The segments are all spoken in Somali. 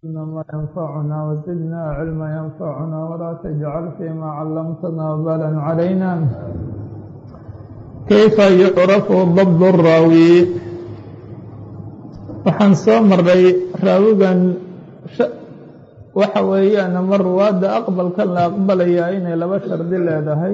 ما ينفعنا وزدنا علما ينفعنا ولا تجعل فيما علمتنا وبالا علينا كيف يعرف ضبط الراوي waxaan soo maray raawigan waxa weeyaan ama ruwaadda aqbalkan la aqbalayaa inay laba shardi leedahay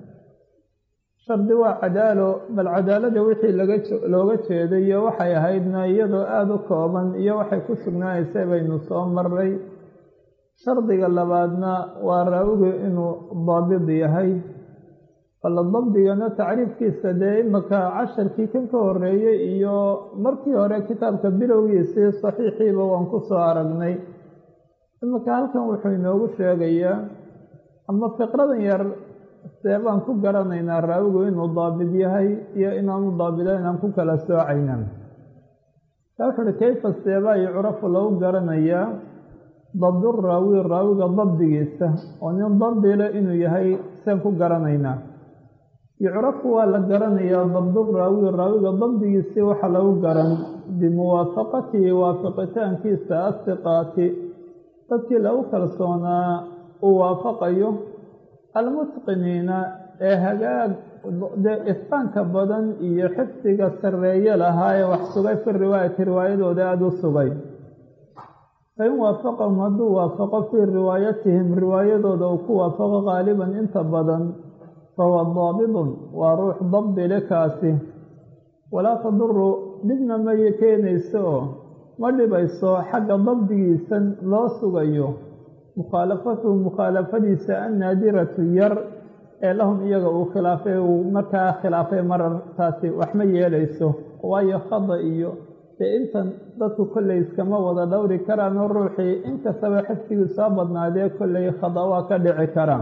shardi waa cadaalo bal cadaalada wixii laga looga jeeday iyo waxay ahaydna iyadoo aada u kooban iyo waxay ku sugnaanaysay baynu soo maray shardiga labaadna waa raawigu inuu daabid yahay balla dabdigana tacriifkiisa dee imaka casharkii kan ka horeeyey iyo markii hore kitaabka bilowgiisii saxiixiiba waan ku soo aragnay imaka halkan wuxuu inoogu sheegayaa ama fiqradan yar see baan ku garanaynaa raawigu inuu daabid yahay iyo inaanu daabido inaan ku kala soocayna taa wuxu uhi kayfa seebaa yucrafu lagu garanayaa dabdu raawi raawiga dabdigiisa oo nin dabdile inuu yahay seen ku garanaynaa yucrafu waa la garanayaa dabdu raawi raawiga dabdigiisii waxaa lagu garan bimuwaafaqatihi waafaqitaankiisa asiqaati dadkii lagu kalsoonaa uu waafaqayo almutqiniina ee hagaag dee isqaanka badan iyo xifdiga sarreeye lahaa ee wax sugay fi riwaayati riwaayadooda aada u sugay fain waafaqahum hadduu waafaqo fii riwaayatihim riwaayadooda uu ku waafaqo qaaliban inta badan fahuwa daabidun waa ruux dabdile kaasi walaa taduru dhibna ma keenayso oo ma dhibayso xagga dabdigiisan loo sugayo mukhaalafatuhu mukhaalafadiisa annaadiratu yar ee lahum iyaga uu khilaafay uu markaa khilaafay marartaasi wax ma yeelayso waayo khada iyo dee intan dadku kolley iskama wada dhowri karaanoo ruuxii inkastaba xifdigii soo badnaadee kolley khada waa ka dhici karaa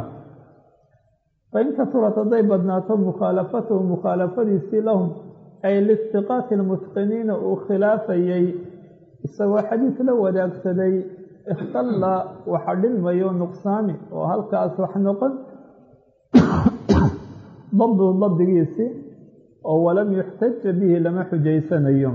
fain kasurat hadday badnaato mukhaalafatuhu mukhaalafadiisii lahum ay listiqaati almutqiniina uu khilaafayey isagoo xadiis la wadaagsaday ikhtalla waxa dhilmayo nuqsaami oo halkaas wax noqon dabdu dabdigiisii oo walam yuxtaja bihi lama xujaysanayo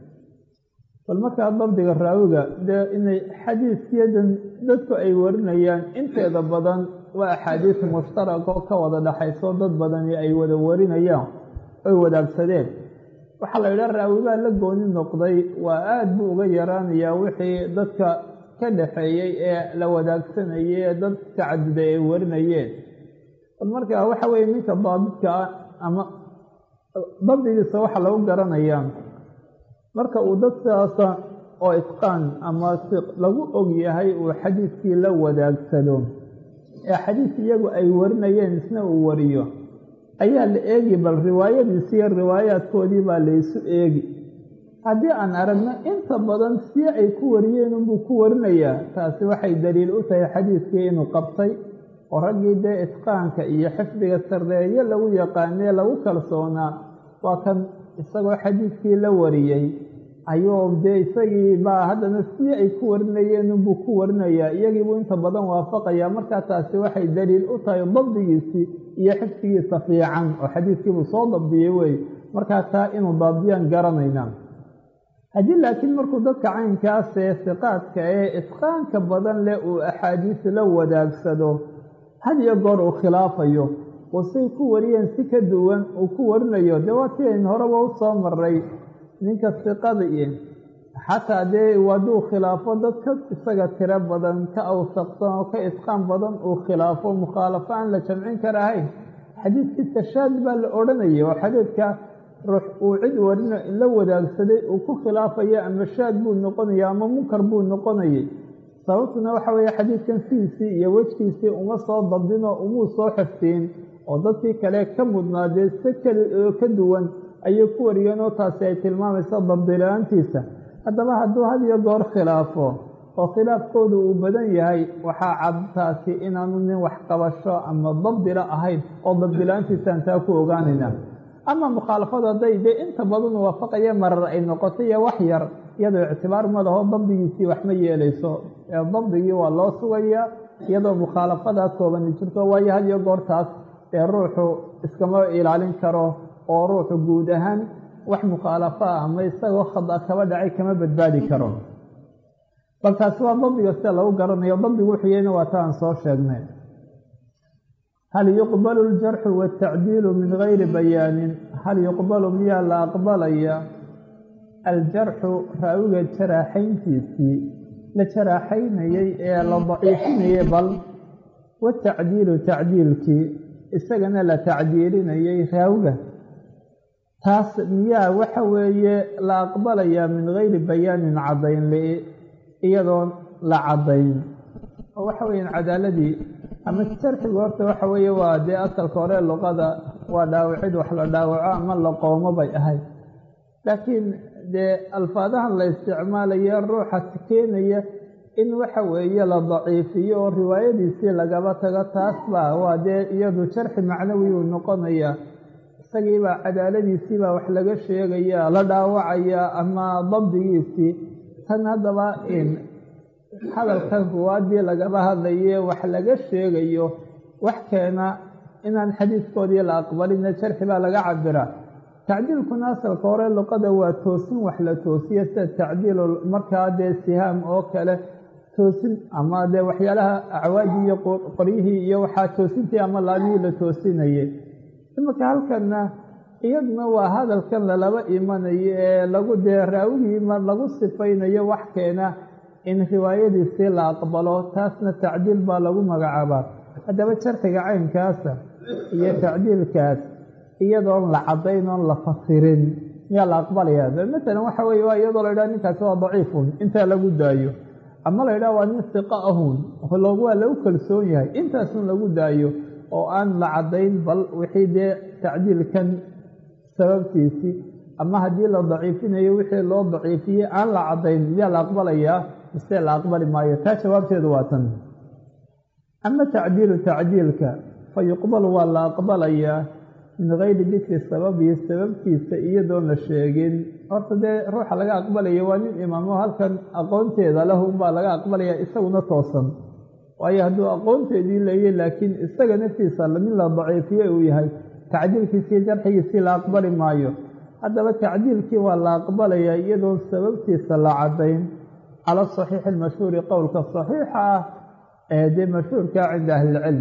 bal markaa dabdiga raawiga dee inay xadiisyadan dadku ay warinayaan inteeda badan waa axaadiis mushtarak oo ka wada dhaxayso dad badani ay wada warinayaan oy wadaagsadeen waxaa la yidhaha raawibaa la gooni noqday waa aada buu uga yaraanayaa wixii dadka ka dhaxeeyey ee la wadaagsanayay ee dad tacaduday ay warinayeen bal markaa waxa weeye ninka daabidka ah ama dabdigiisa waxaa lagu garanayaa marka uu dad sidaasa oo itqaan ama lagu og yahay uu xadiiskii la wadaagsado ee xadiis iyagu ay warinayeen isna uu wariyo ayaa la eegi bal riwaayadiisi iyo riwaayaadkoodii baa laysu eegi haddii aan aragno inta badan si ay ku wariyeen unbuu ku warinayaa taasi waxay daliil u tahay xadiiskii inuu qabtay oo raggii dee itqaanka iyo xifdiga sarreeye lagu yaqaanee lagu kalsoonaa waa kan isagoo xadiiskii la wariyey ayuu dee isagii baa haddana si ay ku warinayeen unbuu ku warinayaa iyagiibuu inta badan waafaqayaa markaa taasi waxay daliil u tahay dabdigiisii iyo xifdigiisa fiican oo xadiiskiibuu soo dabdiyey wey markaa taa inuu daabdiyaan garanaynaa haddii laakiin markuu dadka caynkaasee siqaadka ee itqaanka badan leh uu axaadiis la wadaagsado had iyo goor uu khilaafayo oo say ku wariyeen si ka duwan uu ku warinayo dee waa tii aynu horeba u soo maray ninka siqada iyo xataa dee hadduu khilaafo dad ka isaga tiro badan ka awsaqsan oo ka itqaan badan uu khilaafo mukhaalafo aan la jamcin karahayn xadiidkii tashaad baa la odhanayay oo xadiidka ruux uu cid warina la wadaagsaday uu ku khilaafaya ama shaad buu noqonaya ama munkar buu noqonayay sababtuna waxa weeye xadiidkan sidiisii iyo wejkiisii uma soo dabdinoo umuu soo xiftiin oo dadkii kale ka mudnaadee si kale oo ka duwan ayay ku wariyeen oo taasi ay tilmaamayso dabdila-aantiisa haddaba hadduu had iyo goor khilaafo oo khilaafkoodu uu badan yahay waxaa cad taasi inaanu nin waxqabasho ama dabdila ahayn oo dabdila-aantiisaan taa ku ogaanayna ama mukhaalafadu hadday dee inta badan waafaqaya marar ay noqoto iyo wax yar iyadoo ictibaar ma laho dabdigiisii wax ma yeelayso ee dabdigii waa loo sugayaa iyadoo mukhaalafadaa koobani jirto waayo had iyo goortaas ee ruuxu iskama ilaalin karo oo ruuxu guud ahaan wax mukhaalafo ah ama isagoo khada kaba dhacay kama badbaadi karo bal taasi waa dabdiga sida lagu garanayo dabdigu wuxuyeyna waa ta aan soo sheegnay hal yuqbalu aljarxu waatacdiilu min gayri bayaanin hal yuqbalu miyaa la aqbalaya aljarxu raawiga jaraaxayntiisii la jaraaxaynayey ee la daciifinayey bal watacdiilu tacdiilkii isagana la tacdiilinayey raawiga taas miyaa waxa weeye la aqbalayaa min gayri bayaanin caddayn li iyadoon la caddayn oo waxa weeyaan cadaaladii ama jarxigu horta waxa weeye waa dee asalka hore luqada waa dhaawacid wax la dhaawaco ama la qoomo bay ahayd laakiin dee alfaadahan la isticmaalayo ruuxa keenaya in waxa weeye la daciifiyo oo riwaayadiisii lagaba tago taas baa waa dee iyadu jarxi macnawi uu noqonaya isagiibaa cadaaladiisiibaa wax laga sheegaya la dhaawacaya ama dabdigiisii tan haddaba in hadalkan ruwaadii lagaba hadlaye wax laga sheegayo wax keena inaan xadiidkoodii la aqbalina jarxi baa laga cabiraa tacdiilkuna asalka hore luqada waa toosin wax la toosiyo sida tacdiil markaa dee sihaam oo kale toosin ama dee waxyaalaha acwaadii iyo qoryihii iyo waxaa toosintii ama laabihii la toosinayay imanka halkanna iyaduna waa hadalkan lalaba imanayo ee lagu dee raawigii ma lagu sifaynayo wax keena in riwaayadiisii la aqbalo taasna tacdiil baa lagu magacaabaa haddaba jarxiga caynkaasa iyo tacdiilkaas iyadoon la caddayn oon la fasirin miyaa la aqbalayaa matalan waxa weeye waa iyadoo la yidhaha ninkaasi waa daciifun intaa lagu daayo ama la yidhaha waa nin siqa ahun waa lagu kalsoon yahay intaasun lagu daayo oo aan la caddayn bal wixii dee tacdiilkan sababtiisii ama haddii la daciifinayo wixii loo daciifiyey aan la caddayn miyaa la aqbalayaa mise la aqbali maayo taa jawaabteedu waa tan ama tacdiilu tacdiilka fa yuqbalu waa la aqbalayaa min gayri dikri sababihi sababtiisa iyadoon la sheegin horta dee ruuxa laga aqbalaya waa nin imaamo halkan aqoonteeda lahu unbaa laga aqbalaya isaguna toosan waayo hadduu aqoonteedii leeyay laakiin isaga naftiisa min la daciifiye uu yahay tacdiilkiisii jarxigiisii la aqbali maayo haddaba tacdiilkii waa la aqbalayaa iyadoon sababtiisa la caddayn cala saxiixi almashhuuri qowlka saxiixa ah ee dee mashhuurkaa cinda ahlilcilm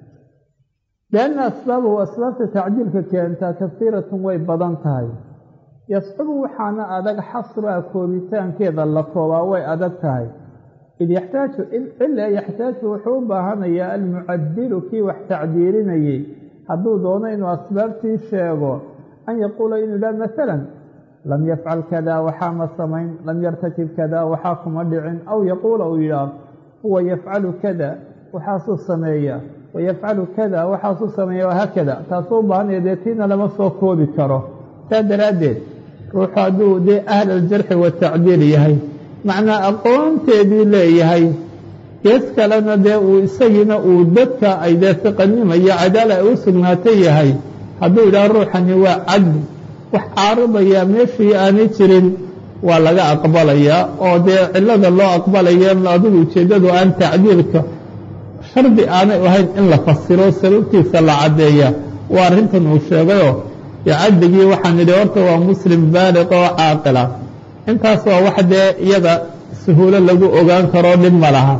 lianna asbaabahu asbaabta tacdiilka keentaa kasiiratun way badan tahay yascubu waxaana adag xasruha koobitaankeeda la koobaa way adag tahay id yaxtaaju ila yaxtaaju wuxuu u baahanayaa almucadilu kii wax tacdiilinayey hadduu doono inuu asbaabtii sheego an yaquula inuu yidhaha masalan lam yafcal kada waxaa ma samayn lam yartakib kada waxaa kuma dhicin aw yaquula uu yidhaah huwa yafcalu kada waxaasuu sameeya wayafcalu kada waxaasuu sameeya wahaakada taasuu u baahanaya dee tiina lama soo koobi karo saa daraaddeed ruuxu hadduu dee ahl aljarxi watacdiil yahay macnaa aqoonteedii leeyahay gees kalena dee uu isagiina uu dadka ay dee siqanima iyo cadaala ay u sugnaatay yahay hadduu yidhaha ruuxani waa cadli wax caaridayaa meeshii aanay jirin waa laga aqbalayaa oo dee cillada loo aqbalaya adigu ujeeddadu aan tacdiilka shardi aanay ahayn in la fasiro sababtiisa la caddeeya waa arrintan uu sheegayoo dee cadligii waxaan idhi horta waa muslim baaliq oo caaqila intaas waa wax dee iyada suhuulo lagu ogaan karoo dhib ma laha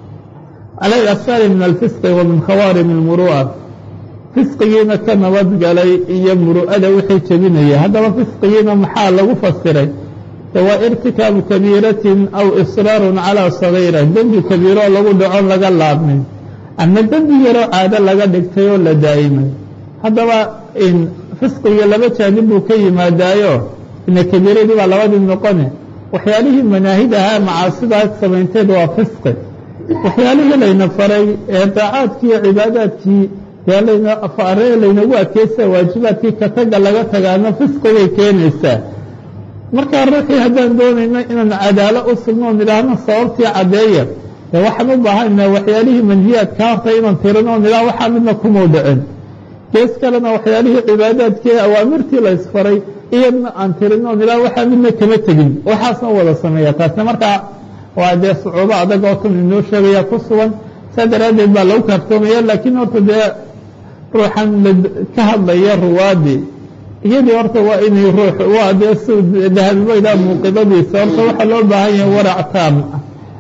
cala alasfaari min alfisqi wa min khawaarim almuru'a fisqigiina ka nabadgalay iyo muru'ada wixii jebinaya haddaba fisqigiina maxaa lagu fasiray de waa irtikaabu kabiiratin aw israarun calaa sagiira dembi kabiiroo lagu dhacon laga laabmin ama dembi yaroo caado laga dhigtay oo la daa'imay haddaba fisqiga laba jaanib buu ka yimaadaayo ina kabiiradii baa labadii noqone waxyaalihii manaahid ahaa macaasidaas samaynteed waa fisqi waxyaalihii layna faray ee daacaadkii iyo cibaadaadkii dee laynaare laynagu adkeysa waajibaadkii ka taga laga tagaana fisqigay keenaysaa markaa ruuxii haddaan doonayno inaan cadaalo u sugno nidhaahno sababtii caddeeya dee waxaan u baahana waxyaalihii manhiyaadka horta inaan tirino nidhaah waxaa midna kumuu dhicin gees kalena waxyaalihii cibaadaadkii awaamirtii la isfaray iyadna aan tirino nidhaah waxaa midna kama tegin waxaasna wada sameeya taasna markaa waa dee sucuubo adag oo tan inoo sheegaya ku sugan saa daraaddeed baa lagu kaaftoomaya laakiin horta dee ruuxan ka hadlaya ruwaadii iyadii horta waa inay ruux waa dee si dahabibaydaa muuqidadiisa horta waxaa loo baahan yahay warac taam ah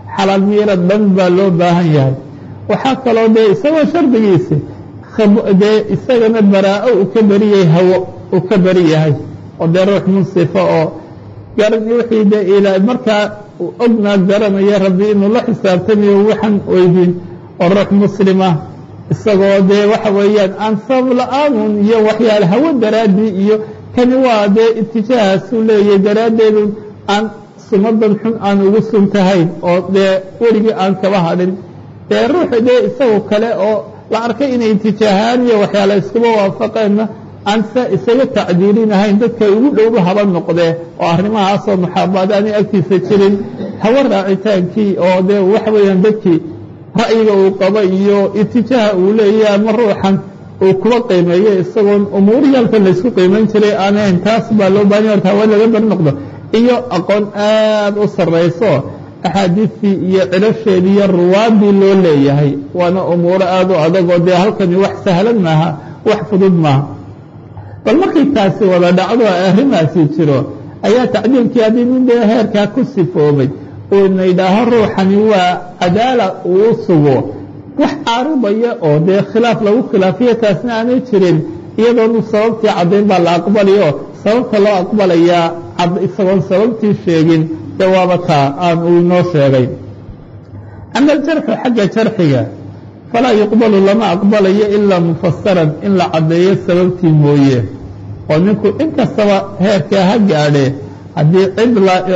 xalaal miirad dhan baa loo baahan yahay waxaa kaloo dee isagoo shardigiisi dee isagana baraa-o uu ka beriyahay hawo uu ka beri yahay oo dee ruux munsifa oo garan wixii dee ilaa markaa ognaa garanaya rabbi inuu la xisaabtamayo waxaan weydiin oo ruux muslima isagoo dee waxa weeyaan aan sabab la-aanun iyo waxyaale hawo daraaddii iyo kani waa dee itijaahaasuu leeyahay daraaddeedu aan sumadan xun aan ugu suntahayn oo dee weligii aan kaba hadhin dee ruuxa dee isagoo kale oo la arkay inay itijaahaan iyo waxyaale iskuba waafaqeenna aan sa isaga tacdiilinahayn dadka ugu dhowba haba noqdee oo arrimahaasoo muxaabaad aanay agtiisa jirin hawa raacitaankii oo dee waxa weeyaan dadkii ra'yiga uu qabo iyo itijaaha uu leeyahay ama ruuxan uu kuba qiimeeyo isagoon umuurihii halkan laysku qiimayn jiray aanayn taas baa loo baahanya horta hawa laga bari noqdo iyo aqoon aad u sarrayso axaadiistii iyo cilasheedii iyo ruwaadii loo leeyahay waana umuuro aad u adag oo dee halkani wax sahlan maaha wax fudud maaha bal markay taasi wada dhacdo arrimaasi jiro ayaa tacdiilkii haddii nin dee heerkaa ku sifoobay uuna yidhaaho ruuxani waa cadaala uu sugo wax caaridaya oo dee khilaaf lagu khilaafiyo taasna aanay jirin iyadoonu sababtii caddayn baa la aqbalayo sababta loo aqbalayaa isagoon sababtii sheegin dee waaba taa aan uu inoo sheegay ama aljarxu xagga jarxiga falaa yuqbalu lama aqbalayo ilaa mufasaran in la caddeeyo sababtii mooye oo ninku inkastaba heerkaa ha gaadhee haddii cid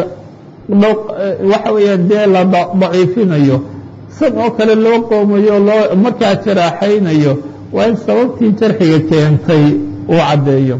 waxa weeyaan dee la daciifinayo san oo kale loo qoomayo loo markaa jaraaxaynayo waa in sababtii jarxiga keentay uu caddeeyo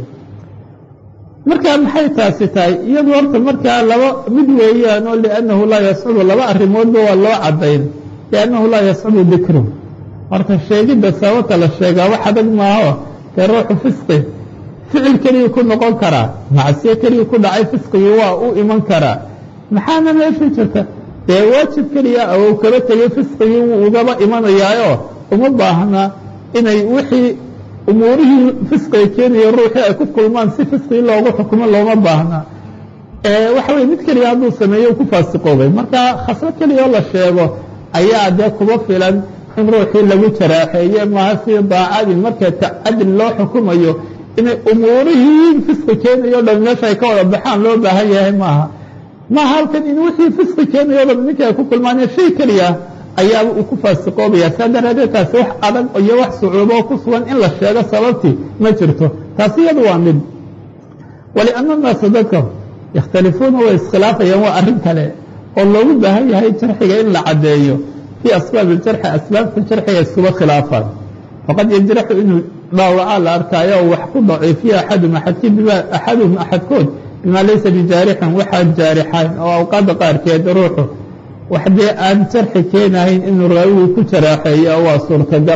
markaa maxay taasi tahay iyadu horta markaa laba mid weeyaan oo liannahu laa yascudu laba arrimoodba waa loo caddayn liannahu laa yascudu dikru horta sheegidda sababta la sheegaa wax adag maaho dee ruuxu fisqi ficil keliya ku noqon karaa macsiyo keliya ku dhacay fisqigii waa u iman karaa maxaana meesha jirta dee waajib keliya ou kaba tegay fisqigii wuu ugaba imanayaayo uma baahna inay wixii umuurihii fisqiga keenaya ruuxii ay ku kulmaan si fisqigii loogu xukumo looma baahna waxa weye mid keliya hadduu sameeyo u ku faasiqoobay marka khaslo keliya oo la sheego ayaa dee kuba filan in ruuxii lagu jaraaxeeye maaha si daacadii marka tacadil loo xukumayo inay umuurihii fisqi keenayo o dhan meesha ay ka wada baxaan loo baahan yahay maaha maaha halkan in wixii fisqi keenayo o dhan ninkii ay ku kulmaanee shay keliya ayaaba uu ku faasiqoobaya saa daraadeed taasi wax adag iyo wax sucuubo oo ku sugan in la sheego sababtii ma jirto taasi iyadu waa mid walianna naasa dadka yakhtalifuuna way iskhilaafayaan waa arrin kale oo loogu baahan yahay jarxiga in la caddeeyo fii asbaab iljarxi asbaabta jarxiga iskuba khilaafaan faqad yajraxu inuu dhaawacaa la arkaayo oo wax ku daciifiyo axadum axadkii bima axaduhum axadkood bimaa laysa bijaarixin waxaan jaarixayn oo awqaadda qaarkeed ruuxu wax dee aan jarxi keenahayn inuu raawigii ku jaraaxeeyo waa suurtagal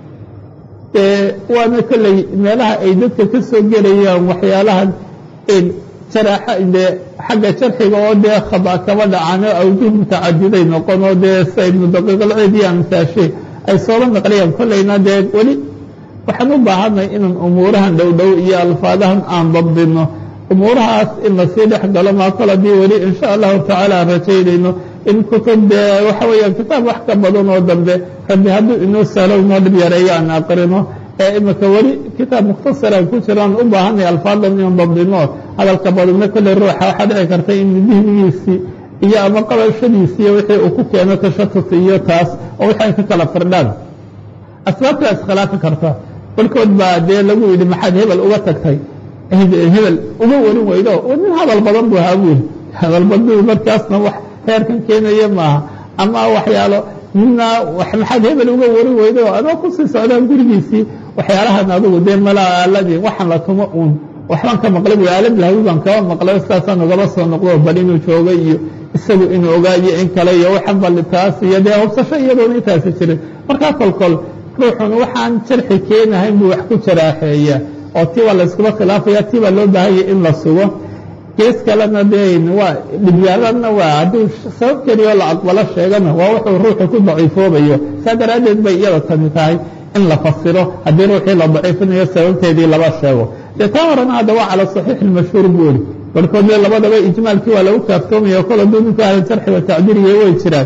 waana kolley meelaha ay dadka ka soo gelayaan waxyaalahan jaraaxa dee xagga jarxiga oo dee khada kaba dhacaan oo awjuh mutacadiday noqon oo dee sa ibnu daqiiqalciid iyo amsaashe ay soola naqliyaan kolleyna dee weli waxaan u baahanay inaan umuurahan dhowdhow iyo alfaadahan aan dabdino umuurahaas in lasii dhex galo maa kol haddii weli insha allahu tacaala aan rajaynayno in kutub dee waxa weeyaan kitaab wax ka badan oo dambe rabbi hadduu inoo sahlo inoo dhib yareeyo aan aqrino ee imika weli kitaab mukhtasaraan ku jiraan u baahanay alfaadan inaan dabdino hadalka badanna kolley ruuxa waxaa dhici karta in dihnigiisii iyo ama qabashadiisiiyo wixii uu ku keeno tashatus iyo taas oo wixii ay ka kala firdhaan asbaabtaa iskhilaafi karta barkood baa dee lagu yidhi maxaad hebel uga tagtay hebel uga warin weydo nin hadal badan buu ahaa buuri hadal baduu markaasna wax heerkan keenaya maaha ama waxyaalo midna maxaad hebel uga warin weydo adoo kusii socdaan gurigiisii waxyaalahan adugu dee malaaladii waxaan la tumo uun waxbaan ka maqlay buy aalad lahawi baan kaba maqlay sidaasaan ugaba soo noqdo bal inuu joogo iyo isagu inuu ogaayo in kale iyo waxan bal taas iyo dee hubsasho iyadoona intaasi jirin markaa kolkol ruuxun waxaan jarxi keenahayn buu wax ku jaraaxeeya oo tii baa layskuma khilaafaya tii baa loo baahanya in la sugo gees kalena dee waa dhibyaaladna waa hadduu sabab keliya oo la aqbalo sheegana waa wuxuu ruuxu ku daciifoobayo saa daraaddeed bay iyada tani tahay in la fasiro haddii ruuxii la daciifinayo sababteedii laba sheego dee taa horena hadda waa cala saxiix ilmashhuur buuri barkood dee labadaba ijmaalkii waa lagu kaaftoomaya kol hadduu ninku ahla jarxi wa tacdiiriya way jiraan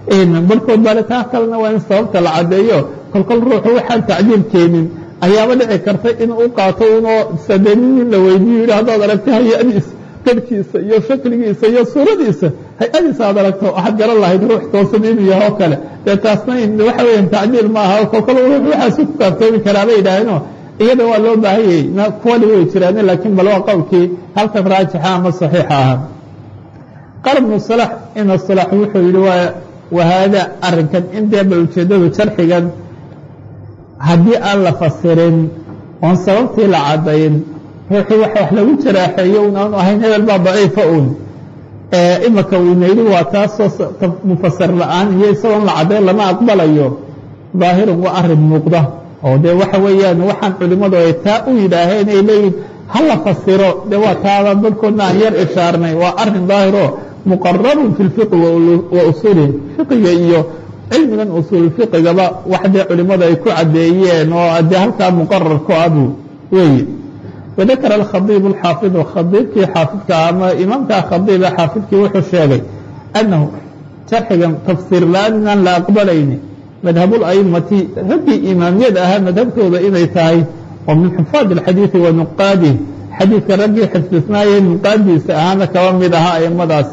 barhkood baale taa kalena waa in sababta la caddeeyo kolkol ruuxu waxaan tacdiil keenin ayaaba dhici karta inuu u qaato unoo sadenin in la weydiiyo yidhi haddaad aragta hay-adiisa garhkiisa iyo shakligiisa iyo suuradiisa hay-adiisa aad aragto waxaad garan lahayd ruux toosan inuu yaho kale dee taasna waxa weeyaan tacdiil ma aha kolkol ruux waxaasu ku kaaftoomi karaa bay yidhaaheenoo iyada waa loo baahanyay kuwali way jiraan laakiin bal waa qowlkii halkan raajixa ama saxiixa ahaa qaal bnu salax ina salax wuxuu yihi waa wahaada arrinkan in dee bal ujeeddadu jarxigan haddii aan la fasirin oon sababtii la caddayn ruuxii wax wax lagu jaraaxeeyo un aanu ahayn hebel baa daciifa uun imaka uuna yidhi waa taasoo mufasir la-aan iyo isagoon la caddayn lama aqbalayo daahirun waa arrin muuqda oo dee waxa weeyaan waxaan culimmadu ay taa u yidhaaheen ay leeyihin ha la fasiro dee waa taada barhkoodna aan yar ishaarnay waa arrin daahiro muqararun fi lfiqi wa usuulihi fiqiga iyo cilmigan usuulfiqigaba wax dee culimmadu ay ku caddeeyeen oo dee halkaa muqarar ku abu weeye wadakara alkhadiibu alxaafidu khadiibkii xaafidka ama imaamkaa khadiiba xaafidkii wuxuu sheegay annahu jarxigan tafsiir la-aan inaan la aqbalayni madhabulaimati raggii imaamiyada ahaa madhabtooda inay tahay oo min xufaad alxadiidi wa nuqaadih xadiidka raggii xifdisnaayee nuqaadiisa ahaana kaba mid ahaa aimadaas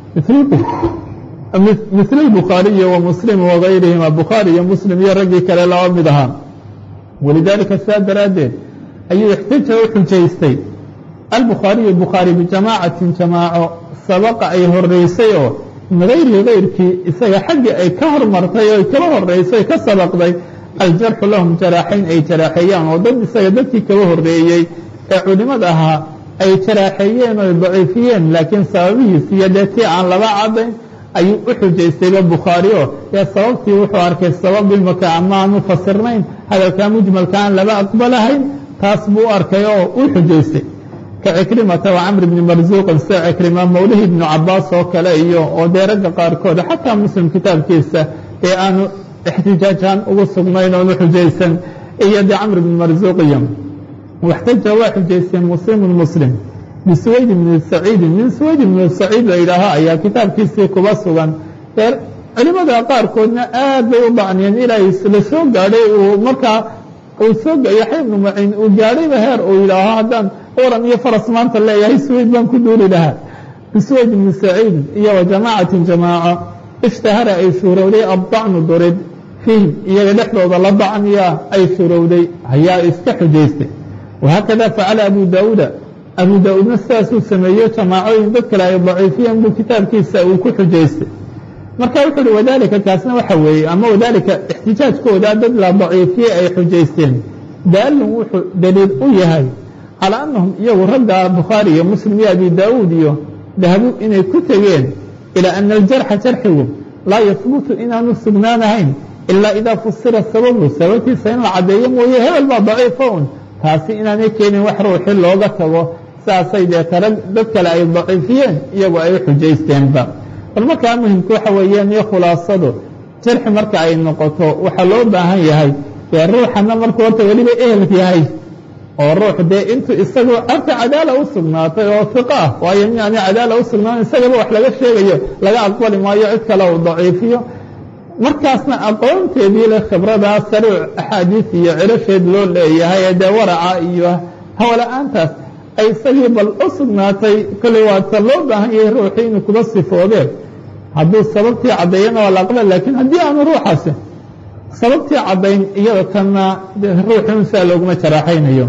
misl albukhaariyi wa muslim wagayrihima bukhaari iyo muslim iyo raggii kale laba mid ahaa walidaalika saa daraaddeed ayuu ixtaja u xujaystay albukhaariyu bukhaari bijamaacatin jamaaco sabaqa ay horeysay oo min gayrihi gayrkii isaga xaggii ay ka hormartay oo kaba horeysay ka sabaqday aljarxu lahum jaraaxayn ay jaraaxeeyaan oo dad isaga dadkii kaba horeeyey ee culimada ahaa ay jaraaxeeyeen oo daciifiyeen laakiin sababihiis iyo dee tii aan laba cadayn ayuu u xujaystayba bukhaari oo dee sababtii wuxuu arkay sabab imaka ama aan u fasirnayn hadalkaa mujmalka aan laba aqbalahayn taas buu u arkay oo u xujaystay ka cikrimata wa camr bni marsuuqin sida cikrima mawlihi ibnu cabaas oo kale iyo oo dee ragga qaarkood xataa muslim kitaabkiisa ee aanu ixtijaajaan ugu sugnayn oonu xujaysan iyo dee camr bni marsuuq iyo waxtaja waa xujaysteen muslimun muslim bisuwayd bni saciidin min suwayd ibni saciid la yidhaaho ayaa kitaabkiisii kuba sugan dee culimada qaarkoodna aad bay u dacniyeen ilaa la soo gaadhay uu markaa uu soo yaxya ibnu maciin uu gaadhayba heer uu yidhaaho haddaan waran iyo faras maanta leeyahay suwayd baan ku duuli lahaa bisuwayd ibni saciid iyo wa jamaacatin jamaaco ishtahara ay shuurowday addacnu durid fiihim iyaga dhexdooda la dacniya ay shurowday ayaa iska xujaystay wahaakada facala abu daauuda abu daa-uudna sidaasuu sameeyo jamaacooyin dad kale ay daciifiyeen buu kitaabkiisa uu ku xujaystay marka wuxuu uhi wadaalika kaasna waxa weeye ama wadaalika ixtijaajkooda dad la daciifiyey ay xujaysteen daalun wuxuu daliil u yahay calaa annahum iyagu ragga bukhaari iyo muslim iyo abi daauud iyo dahabu inay ku tegeen ilaa ana aljarxa jarxigu laa yahbutu inaanu sugnaanahayn ilaa idaa fusira sababu sababtiisa in la caddeeyo mooye hebel baa daciifa un taasi inaanay keenin wax ruuxi looga tago saasay dee tara dad kale ay daciifiyeen iyagu ay u xujaysteenba bal markaa muhimka waxa weeyaan iyo khulaasadu jarxi marka ay noqoto waxaa loo baahan yahay dee ruuxana markuu horta weliba ehel yahay oo ruux dee intuu isagoo arta cadaala u sugnaatay oo fiqa ah waayo mi ani cadaala u sugnaan isagaba wax laga sheegayo laga aqbali maayo cid kale uu daciifiyo markaasna aqoonteedii le khibradaa sariic axaadiis iyo cirasheed loo leeyahay ee dee waraca iyo hawla-aantaas ay isagii bal u sugnaatay kolley waata loo baahan yahay ruuxii inuu kuba sifoodeen hadduu sababtii caddeeyana waa la aqbal laakiin haddii aanu ruuxaasi sababtii caddayn iyada tanna ruuxun sidaa looguma jaraaxaynayo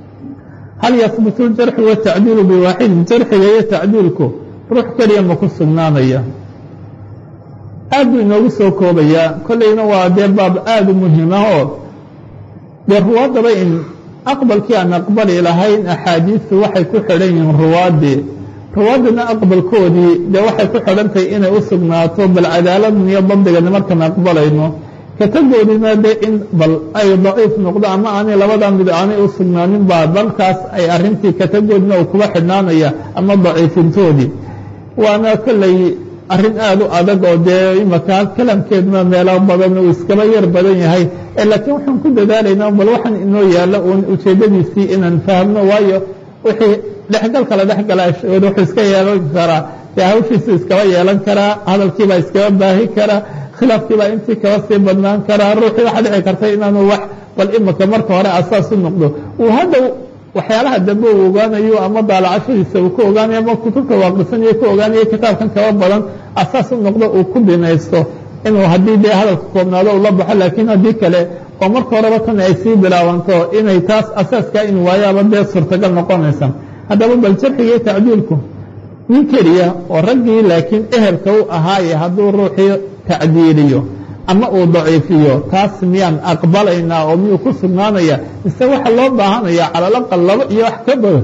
hal yahbutu ljarxu watacdiilu biwaaxidin jarxiga iyo tacdiilku ruux keliya ma ku sugnaanaya aad buu inoogu soo koobayaa kolleyna waa dee baab aada u muhiimah oo dee ruwaaddaba in aqbalkii aan aqbali lahayn axaadiistu waxay ku xidhan yihiin ruwaaddii ruwaaddina aqbalkoodii dee waxay ku xidhantahay inay u sugnaato bal cadaaladn iyo dabdigana markaan aqbalayno katagoodina dee in bal ay daciif noqdo ama aanay labadaa mid aanay u sugnaanin baa dalkaas ay arrintii katagoodina uu kuba xidhnaanaya ama daciifintoodii waana kolley arrin aada u adag oo dee imaka kalamkeeduna meelo badan uu iskaba yar badan yahay laakiin waxaan ku dadaalaynaa bal waxaan inoo yaalla uun ujeeddadiisii inaan fahmno waayo wixii dhexgal kala dhexgala wuxuu iska yeelan karaa dee hawshiisu iskaba yeelan karaa hadalkiibaa iskaba baahi karaa khilaafkii baa intii kaba sii badnaan karaa ruuxii waxaa dhici karta inaanu wax bal imika marka hore asaas u noqdo uu hadda waxyaalaha dambe uu ogaanayo ama daalacashadiisa uu ka ogaanayo ama kutubta waaqisanayo ka ogaanayo kitaabkan kaba badan asaas u noqdo uu ku binaysto inuu haddii dee hadalka koobnaado ula baxo laakiin haddii kale oo marka horeba tan ay sii bilaabanto inay taas asaaskaa in waayaaba dee suurtagal noqonaysa haddaba bal jarxiga iyo tacdiilku nin keliya oo raggii laakiin ehelka u ahaaye hadduu ruuxii tacdiiliyo ama uu daciifiyo taas miyaan aqbalaynaa oo miyuu ku sugnaanaya mise waxa loo baahanaya calalaqal laba iyo wax ka badan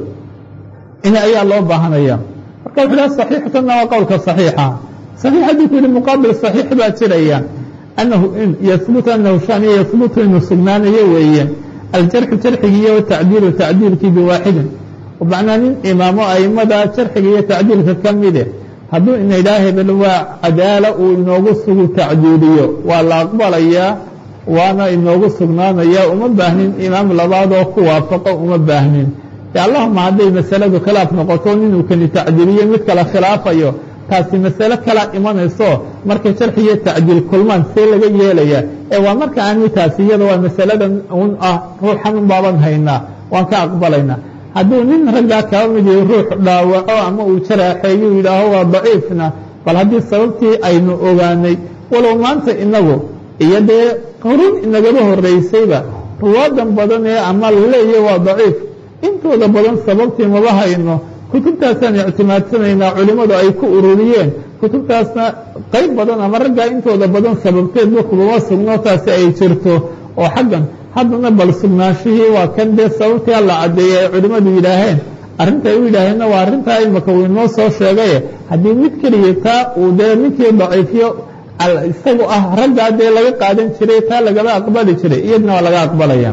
in ayaa loo baahanaya marka wuxu ha saxiixtanna waa qowlka saxiixa saxiix hadduu ku yihi muqaabil saxiix baa jiraya anahu in yahbutu anahu shaniya yahbutu inuu sugnaanayo weeye aljarxu jarxigii iyo tacdiilu tacdiilkii biwaaxidin macnaa nin imaamo aimada jarxiga iyo tacdiilka ka mide hadduu ina idhaha hebel waa cadaala uu inoogu sugu tacdiiliyo waa la aqbalayaa waana inoogu sugnaanaya uma baahnin imaam labaadoo ku waafaqo uma baahnin de allahuma hadday masaladu khilaaf noqoto ninuu kani tacdiiliyo mid kale khilaafayo taasi masale kala imanayso markay jarxi iyo tacdiil kulmaan see laga yeelaya ee waa marka aani taasi iyada waa masaladan un ah ruuxan un baaban haynaa waan ka aqbalaynaa hadduu nin raggaa kaba mid yahay ruux dhaawaco ama uu jaraaxeeyu yidhaaho waa daciifna bal haddii sababtii aynu ogaanay walow maanta inagu iyo dee qurun inagaba horeysayba ruwaadan badan ee ama laleeya waa daciif intooda badan sababtii maba hayno kutubtaasaan ictimaadsanaynaa culimmadu ay ku ururiyeen kutubtaasna qayb badan ama raggaa intooda badan sababteedba kubama sugno taasi ay jirto oo xaggan haddana bal sugnaanshihii waa kan dee sababtii alla caddeeyey ay culimmadu yidhaaheen arrinta ay u yidhaaheenna waa arrintaa imaka uu inoo soo sheegaye haddii mid keliya taa uu dee ninkii daciifiyo isagu ah raggaa dee laga qaadan jiray taa lagaba aqbali jiray iyadna waa laga aqbalaya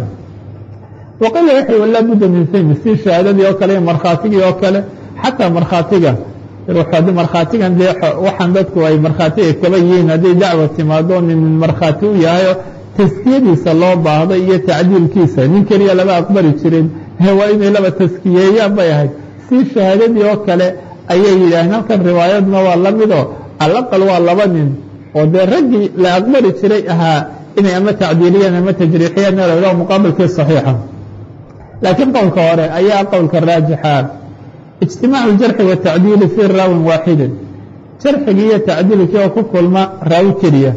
waqila waxay walaa budda min fahmi si shahaadadii oo kale iyo markhaatigii oo kale xataa markhaatiga ruux markhaatigan dee waxaan dadku ay markhaatiga kaba yihiin hadday dacwa timaado nin markhaati u yahayo taskiyadiisa loo baahday iyo tacdiilkiisa nin keliya lama aqbali jirin waa inay laba taskiyeeyaan bay ahayd si shahaadadii oo kale ayay yidhaaheen halkan riwaayadna waa la midoo alaqal waa laba nin oo dee raggii la aqbali jiray ahaa inay ama tacdiiliyaan ama tajriixiyaan la muqaabilkii saxiixa laakiin qowlka hore ayaa qowlka raajixa ijtimaacu اjarxi watacdiili fii raawin waaxidin jarxigii iyo tacdiilkii oo ku kulma raawi keliya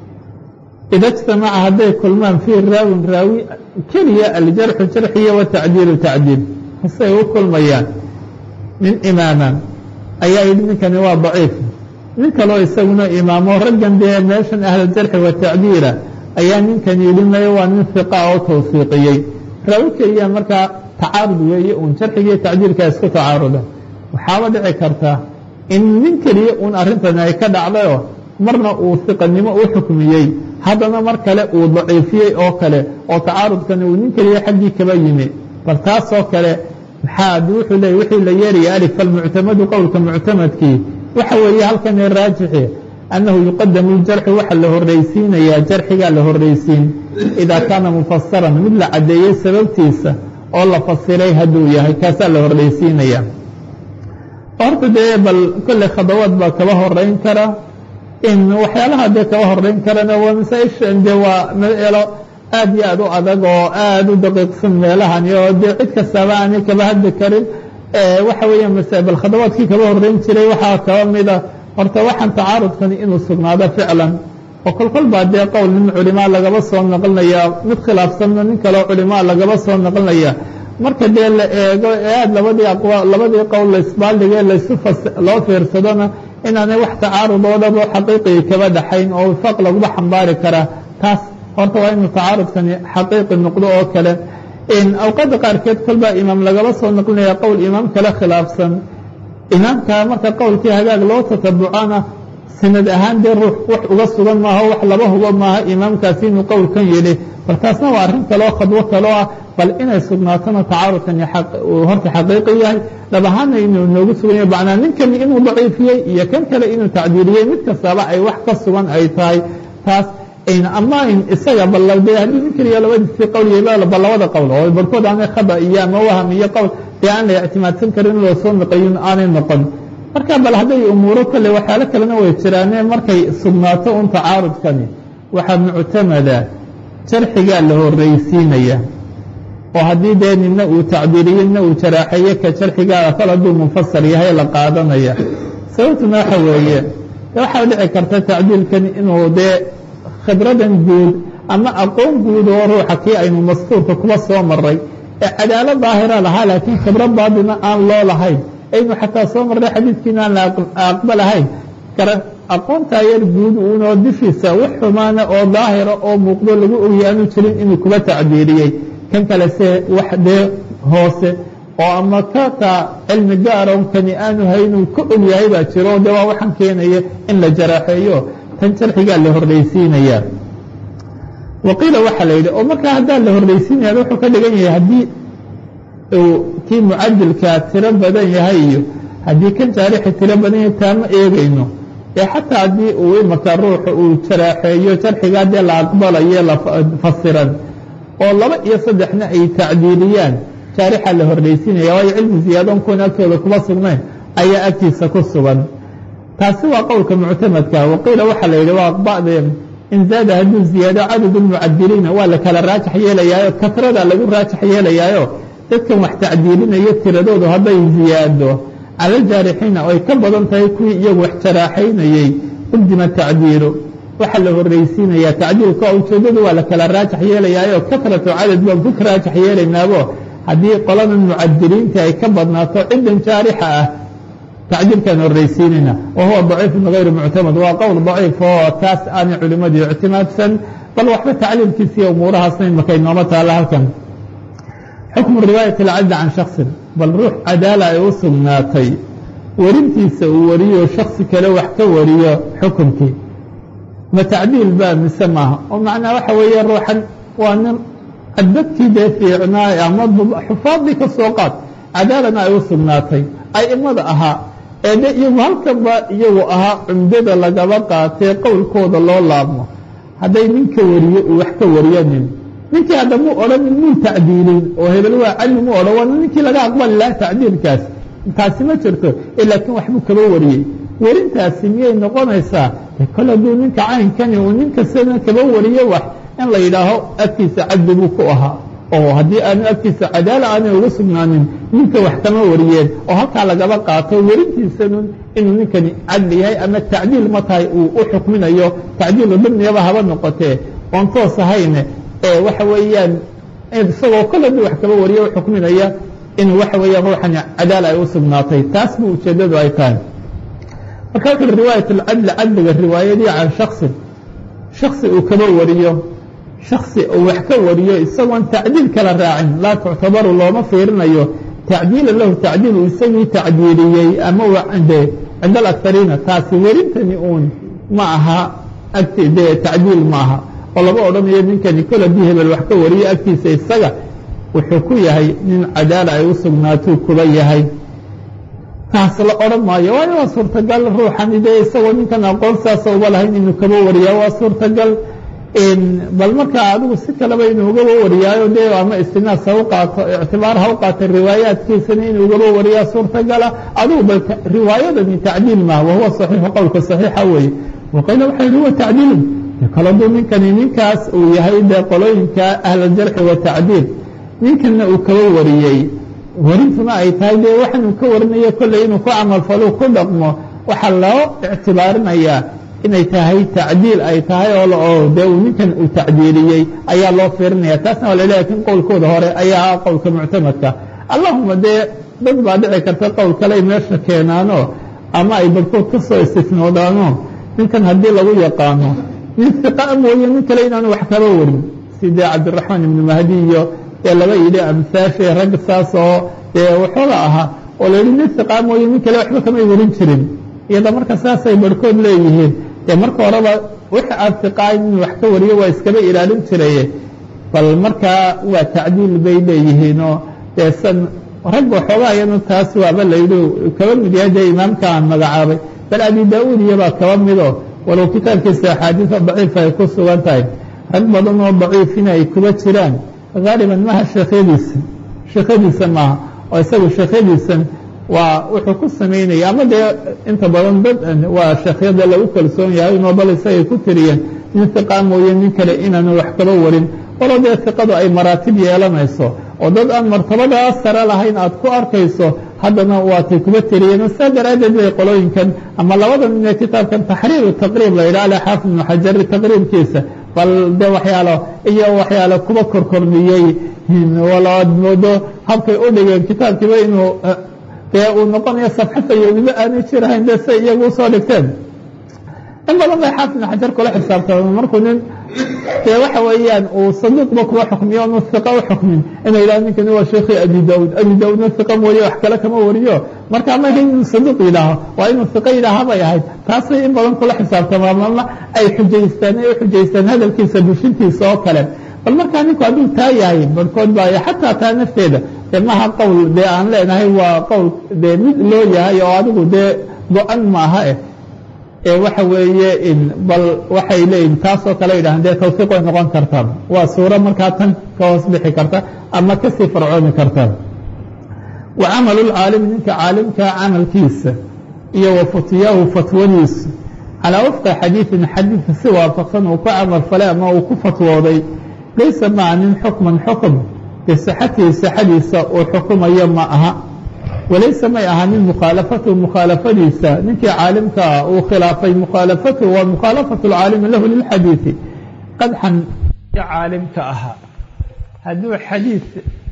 ida اجtamaca hadday kulmaan fii raawin raawi keliya aljarxu jarxiya watacdiilu tacdiil hasay u kulmayaan nin imaama ayaa yidhi ninkani waa daciif nin kaloo isaguna imaamo raggan dee meeshan ahljarxi watacdiila ayaa ninkan yidhi mayo waa nin fiqa oo tawsiiqiyey raawi keliya markaa tacaarud weeye uun jarxigiiyo tacdiilkaa isku tacaaruda waxaaba dhici karta in nin keliya uun arrintani ay ka dhacdayoo marna uu fiqanimo u xukmiyey haddana mar kale uu daciifiyey oo kale oo tacaarudkani uu nin keliya xaggii kaba yimi bal taasoo kale maxaa wuxuu leeyay wixii la yeeraya alif falmuctamadu qowlka muctamadkii waxa weeye halkani raajixi annahu yuqadamu ljarxu waxa la horreysiinayaa jarxigaa la horreysiin idaa kaana mufasaran mid la caddeeyey sababtiisa oo la fasiray hadduu yahay kaasaa la horreysiinaya horta dee bal kolley khadawaad baa kaba horeyn kara in waxyaalaha dee kaba horeyn karana waa masaa-ishan dee waa meelo aad iyo aad u adag oo aad u daqiiqsan meelahani oo dee cid kastaaba aanay kaba hadli karin waxa weeya bal khadawaadkii kaba horeyn jiray waxaa kaba mida horta waxaan tacaarudkani inuu sugnaado ficlan oo kolkol baa dee qowl nin culimaa lagaba soo naqlinaya mid khilaafsanna nin kaleo culimaa lagaba soo naqlinaya marka dee la eego ee aad labadii labadii qowl laisbaaldigee laysu loo fiirsadona inaanay wax tacaarud oo dhan oo xaqiiqii kaba dhaxayn oo wifaaq laguba xambaari karaa taas horta waa inuu tacaarudkani xaqiiqi noqdo oo kale awqaadda qaarkeed kolbaa imaam lagaba soo naqlinaya qowl imaam kale khilaafsan imaamka marka qowlkii hagaag loo tatabucana sanad ahaan dee ruux wax uga sugan maaha wax laba hubo maaha imaamkaasi inuu qowlkan yidhi bal taasna waa arrin kaleo khadwo kaloo ah bal inay sugnaatona tacaarudkani uu horta xaqiiqi yahay dhab ahaana inuu noogu sugan yahay macnaa ninkani inuu daciifiyey iyo kan kale inuu tacdiiliyey mid kastaba ay wax ka sugan ay tahay taas ama isaga bal dee haddii nin keliya labadiisii qowl yahay bal labada qowl oo barhkood aanay khada iyo ama waham iyo qowl dee aan la ictimaadsan karin in loo soo naqayin aanay noqon marka bal hadday umuuro kale waxyaalo kalena way jiraane markay sugnaato un tacaarudkani waxaa muctamada jarxigaa la horreysiinaya oo haddii dee nina uu tacbiiriyo nina uu jaraaxeeye ka jarxigaada kol hadduu munfasal yahay la qaadanaya sababtuna waxa weeye de waxaa dhici karta tacdiilkani inuu dee khibradan guud ama aqoon guud oo ruuxa kii aynu mastuurka kuba soo maray ee cadaalo daahira lahaa laakiin khibro baadina aan loo lahayn aynu xataa soo marray xadiidkiina aan la aqbalahayn aqoontaa yar guud uunoo dushiisa wax xumaana oo daahira oo muuqdo lagu ogya aanu jirin inuu kuba tacbiiriyey kan kale se wax dee hoose oo ama kataa cilmi gaaron kani aanu haynuu ka og yahay baa jiro de waa waxaan keenaya in la jaraaxeeyo tan jarxigaa la horreysiinaya waqiila waxaa la yidhi oo markaa haddaan la horreysiinaya wuxuu ka dhigan yahay haddii uu kii mucadilkaa tiro badan yahay iyo haddii kan jaarixi tiro badan yahay taama eegayno ee xataa haddii uu imaka ruuxa uu jaraaxeeyo jarxigaa dee la aqbalayo la fasiran oo laba iyo saddexna ay tacdiiliyaan jaarixa la horreysiinaya waayo cilmi ziyaadon kuwan agtooda kuma sugnayn ayaa agtiisa ku sugan taasi waa qowlka muctamadka waqiila waxaa la yidhi waa ba'deen in zaada hadduu ziyaado cadad lmucadiliina waa la kala raajax yeelayaayo kasrada lagu raajax yeelayaayo dadkan wax tacdiilinayo tiradoodu hadday ziyaado cala aljaarixiina oo ay ka badan tahay kuwii iyagu wax jaraaxaynayey qudima tacdiilu waxaa la horreysiinayaa tacdiilka oo ujeeddadu waa la kala raajax yeelayaayo kasratu cadad baan ku raajax yeelaynaabo haddii qoladan mucadiliinta ay ka badnaato ciddan jaarixa ah tacdiilkaan horreysiinayna wa huwa daciifun hayru muctamad waa qowl daciif oo taas aanay culimmadu ictimaadsan bal waxba tacliilkiisiiyo umuurahaasna imakay nooma taalla halkan xukmu riwaayati alcadli can shaksin bal ruux cadaala ay u sugnaatay werintiisa uu wariyo shaksi kale wax ka wariyo xukunkii ma tacdiil baa mise maaha oo macnaa waxa weeye ruuxan waa nin dadkii dee fiicnaa ama xufaadii ka soo qaad cadaalana ay u sugnaatay a'immada ahaa ee de iyagu halkanba iyagu ahaa cumdada lagaba qaatee qowlkooda loo laabmo hadday ninka wariyo uu wax ka wariyo nin ninkii hadda mu odhanin muu tacdiilin oo hebel waa cadli mu odhan waana ninkii laga aqbali laha tacdiilkaas taasi ma jirto laakiin waxbuu kaba wariyey werintaasi miyay noqonaysaa kol hadduu ninka caynkani uu ninka sida kaba wariyo wax in la yidhaaho agtiisa cadli buu ku ahaa oo haddii aanu agtiisa cadaala aanay ugu sugnaanin ninka wax kama wariyeen oo halkaa lagaba qaato werintiisanun inuu ninkani cadli yahay ama tacdiil ma tahay uu u xukminayo tacdiilu dimniyaba haba noqotee oon toos ahayne ee waxa weeyaan isagoo kol hadduu wax kaba wariyo u xukminaya in waxa weeyaan ruuxani cadaala ay u sugnaatay taas bu ujeeddadu ay tahay marka wuxu uhi riwaayat alcadli cadliga riwaayadii can shaksin shaksi uu kaba wariyo shaksi uu wax ka wariyo isagoon tacdiil kala raacin laa tuctabaru looma fiirinayo tacdiila lahu tacdiil uu isagii tacdiiliyey ama de cinda alakariina taasi werintani uun ma aha agti dee tacdiil ma aha oo lama odhanayo ninkani kol haddii hebel wax ka wariyo agtiisa isaga wuxuu ku yahay nin cadaala ay u sugnaatuu kuba yahay taas la odhan maayo waayo waa suurtagal ruuxani dee isagoo ninkan aqoon saasa uba lahayn inuu kaba wariyaa waa suurtagal bal markaa adigu si kaleba inuu ugaba wariyaayo dee ama istinaas ha u qaato ictibaar ha u qaata riwaayaadkiisana inuu ugaba wariyaa suurtagala adigu bal riwaayadani tacdiil maaha wahuwa saxiixu qowlka saxiixa weeye waqiila waxa yihi huwa tacdiilun kal hadduu ninkani ninkaas uu yahay dee qolooyinka ahlaljarxi wa tacdiil ninkanna uu kaba wariyey warintuna ay tahay dee waxan uu ka warinayo kolley inuu ku camalfalo ku dhaqmo waxaa loo ictibaarinayaa inay tahay tacdiil ay tahay oo dee uu ninkan uu tacdiiliyey ayaa loo fiirinaya taasna waa laleeyahay kin qowlkooda hore ayaa ah qowlka muctamadka allahuma dee dad baa dhici karta qowl kale ay meesha keenaano ama ay barkood ka soo istisnoodaano ninkan haddii lagu yaqaano nin iqa mooye nin kale inaanu wax kaba warin sidee cabdiraxmaan ibnu mahdi iyo ee laba yidhi amsaashay rag saas oo dee waxooga ahaa oo la yidhi nin iqa mooye nin kale waxba kamay warin jirin iyada marka saasay barhkood leeyihiin dee marka horeba wixii aan iqaayn inuu wax ka wariyo waa iskaba ilaalin jiraye bal markaa waa tacdiil bay leeyihiinoo dee san rag waxoogaa iyanu taas waaba la yidhi kaba mid yahay dee imaamka aan magacaabay bal abi daa-uud iyobaa kaba mido walow kitaabkiisa axaadiisa daciifa ay ku sugan tahay rag badan oo daciifina ay kuba jiraan haaliban maha sheekhadiisa sheekhadiisa maaha oo isagu sheekhadiisan waa wuxuu ku samaynaya ama dee inta badan dad waa sheekhyada lagu kalsoon yahay inoo bal isagay ku tiriyeen nin hiqaa mooye nin kale inaanu wax kaba warin walo dee hiqadu ay maraatib yeelanayso oo dad aan martabadaa sare lahayn aad ku arkayso haddana waatay kuba tiriyeen saa daraaddeed bay qolooyinkan ama labada nin ee kitaabkan taxriiru taqriib la yidhaha alxaafid ibnu xajari taqriibkiisa bal de waxyaalo iyo waxyaalo kuba korkormiyey walaad moodo habkay u dhigeen kitaabkiiba inuu dee uu noqonayo safxafayowniba aanay jirahayn dee say iyagu usoo dhigteen in badan bay xaafid ibnu xajar kula xisaabtama markuu nin dee waxa weeyaan uu saduuqba kuwa xukmiyo onu hiqa u xukmin inay yidhaha ninkani waa sheekhi abi daawud abi daawudna hiqa mooye wax kale kama wariyo marka ma ahayn inuu saduuq yidhaaho waa inuu hiqa yidhaaha bay ahayd taasay in badan kula xisaabtamaa malna ay xujaystaan ay u xujaystaan hadalkiisa bushintiisa oo kale bal markaa ninku hadduu taa yahay barhkood baa xataa taa nafteeda dee maha qowl dee aan leenahay waa qowl dee mid loo yahay oo adigu dee go-an maaha eh ee waxa weeye bal waxay leeyihin taasoo kale yidhahan dee tawfiiq way noqon kartaa waa suuro markaa tan ka hoos bixi karta ama kasii farcoomi karta wa camalu lcaalimi ninka caalimkaa camalkiisa iyo wa futiyaahu fatwadiisa calaa wafqa xadiidin xadiidka si waafaqsan uu ku camal falay ama uu ku fatwooday laysa maca nin xukman xukm bisixatihi sixadiisa uu xukumayo ma aha walaysa may ahanin mukhaalafatuhu mukhaalafadiisa ninkii caalimkaa uu khilaafay mukhaalafatuhu waa mukhaalafatu lcaalimi lahu lilxadiidi qadxan caalimka ahaa hadduu xadiid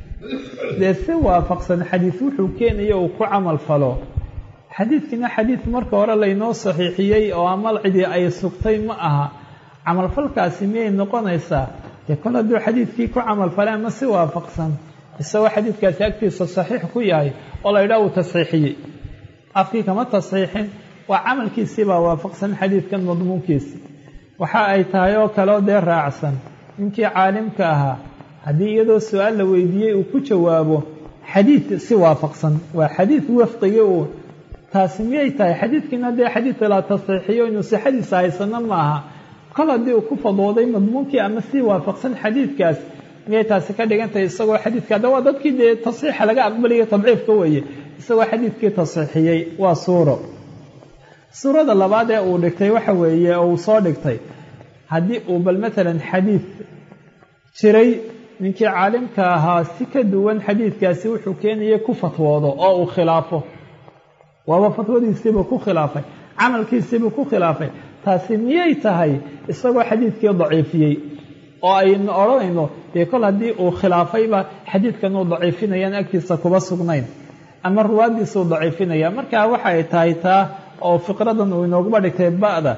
dee si waafaqsan xadiid wuxuu keenayo uu ku camal falo xadiidkina xadiid marka hore laynoo saxiixiyey oo amal cidii ay sugtay ma aha camalfalkaasi miyay noqonaysaa dee kol hadduu xadiidkii ku camal falay ama si waafaqsan isagoo xadiidkaasi agtiisa saxiix ku yahay oo la yidhaha uu tasxiixiyey afkii kama tasxiixin waa camalkiisiibaa waafaqsan xadiidkan madmuunkiisi waxa ay tahay oo kaleo dee raacsan ninkii caalimka ahaa haddii iyadoo su-aal la weydiiyey uu ku jawaabo xadiid si waafaqsan waa xadiid wafqigi uu taasi miyay tahay xadiidkiina dee xadiidka la tasxiixiyo inuu sixadiisa haysano maaha kol haddii uu ku fadwooday madmuunkii ama si waafaqsan xadiidkaas miyay taasi ka dhigantahay isagoo xadiidka hadda waa dadkii dee tasxiixa laga aqbalayo tabciifka weeye isagoo xadiidkii tasxiixiyey waa suuro suurada labaad ee uu dhigtay waxa weeye oo uu soo dhigtay haddii uu bal matalan xadiid jiray ninkii caalimka ahaa si ka duwan xadiidkaasi wuxuu keenaya ku fatwoodo oo uu khilaafo waaba fatwadiisiibuu ku khilaafay camalkiisiibuu ku khilaafay taasi miyay tahay isagoo xadiidkii daciifiyey oo aynu odhanayno dee kol haddii uu khilaafayba xadiidkan uu daciifinayaan agtiisa kuba sugnayn ama ruwaaddiisuu daciifinaya markaa waxa ay tahay taa oo fiqradan uu inooguba dhigtay ba'da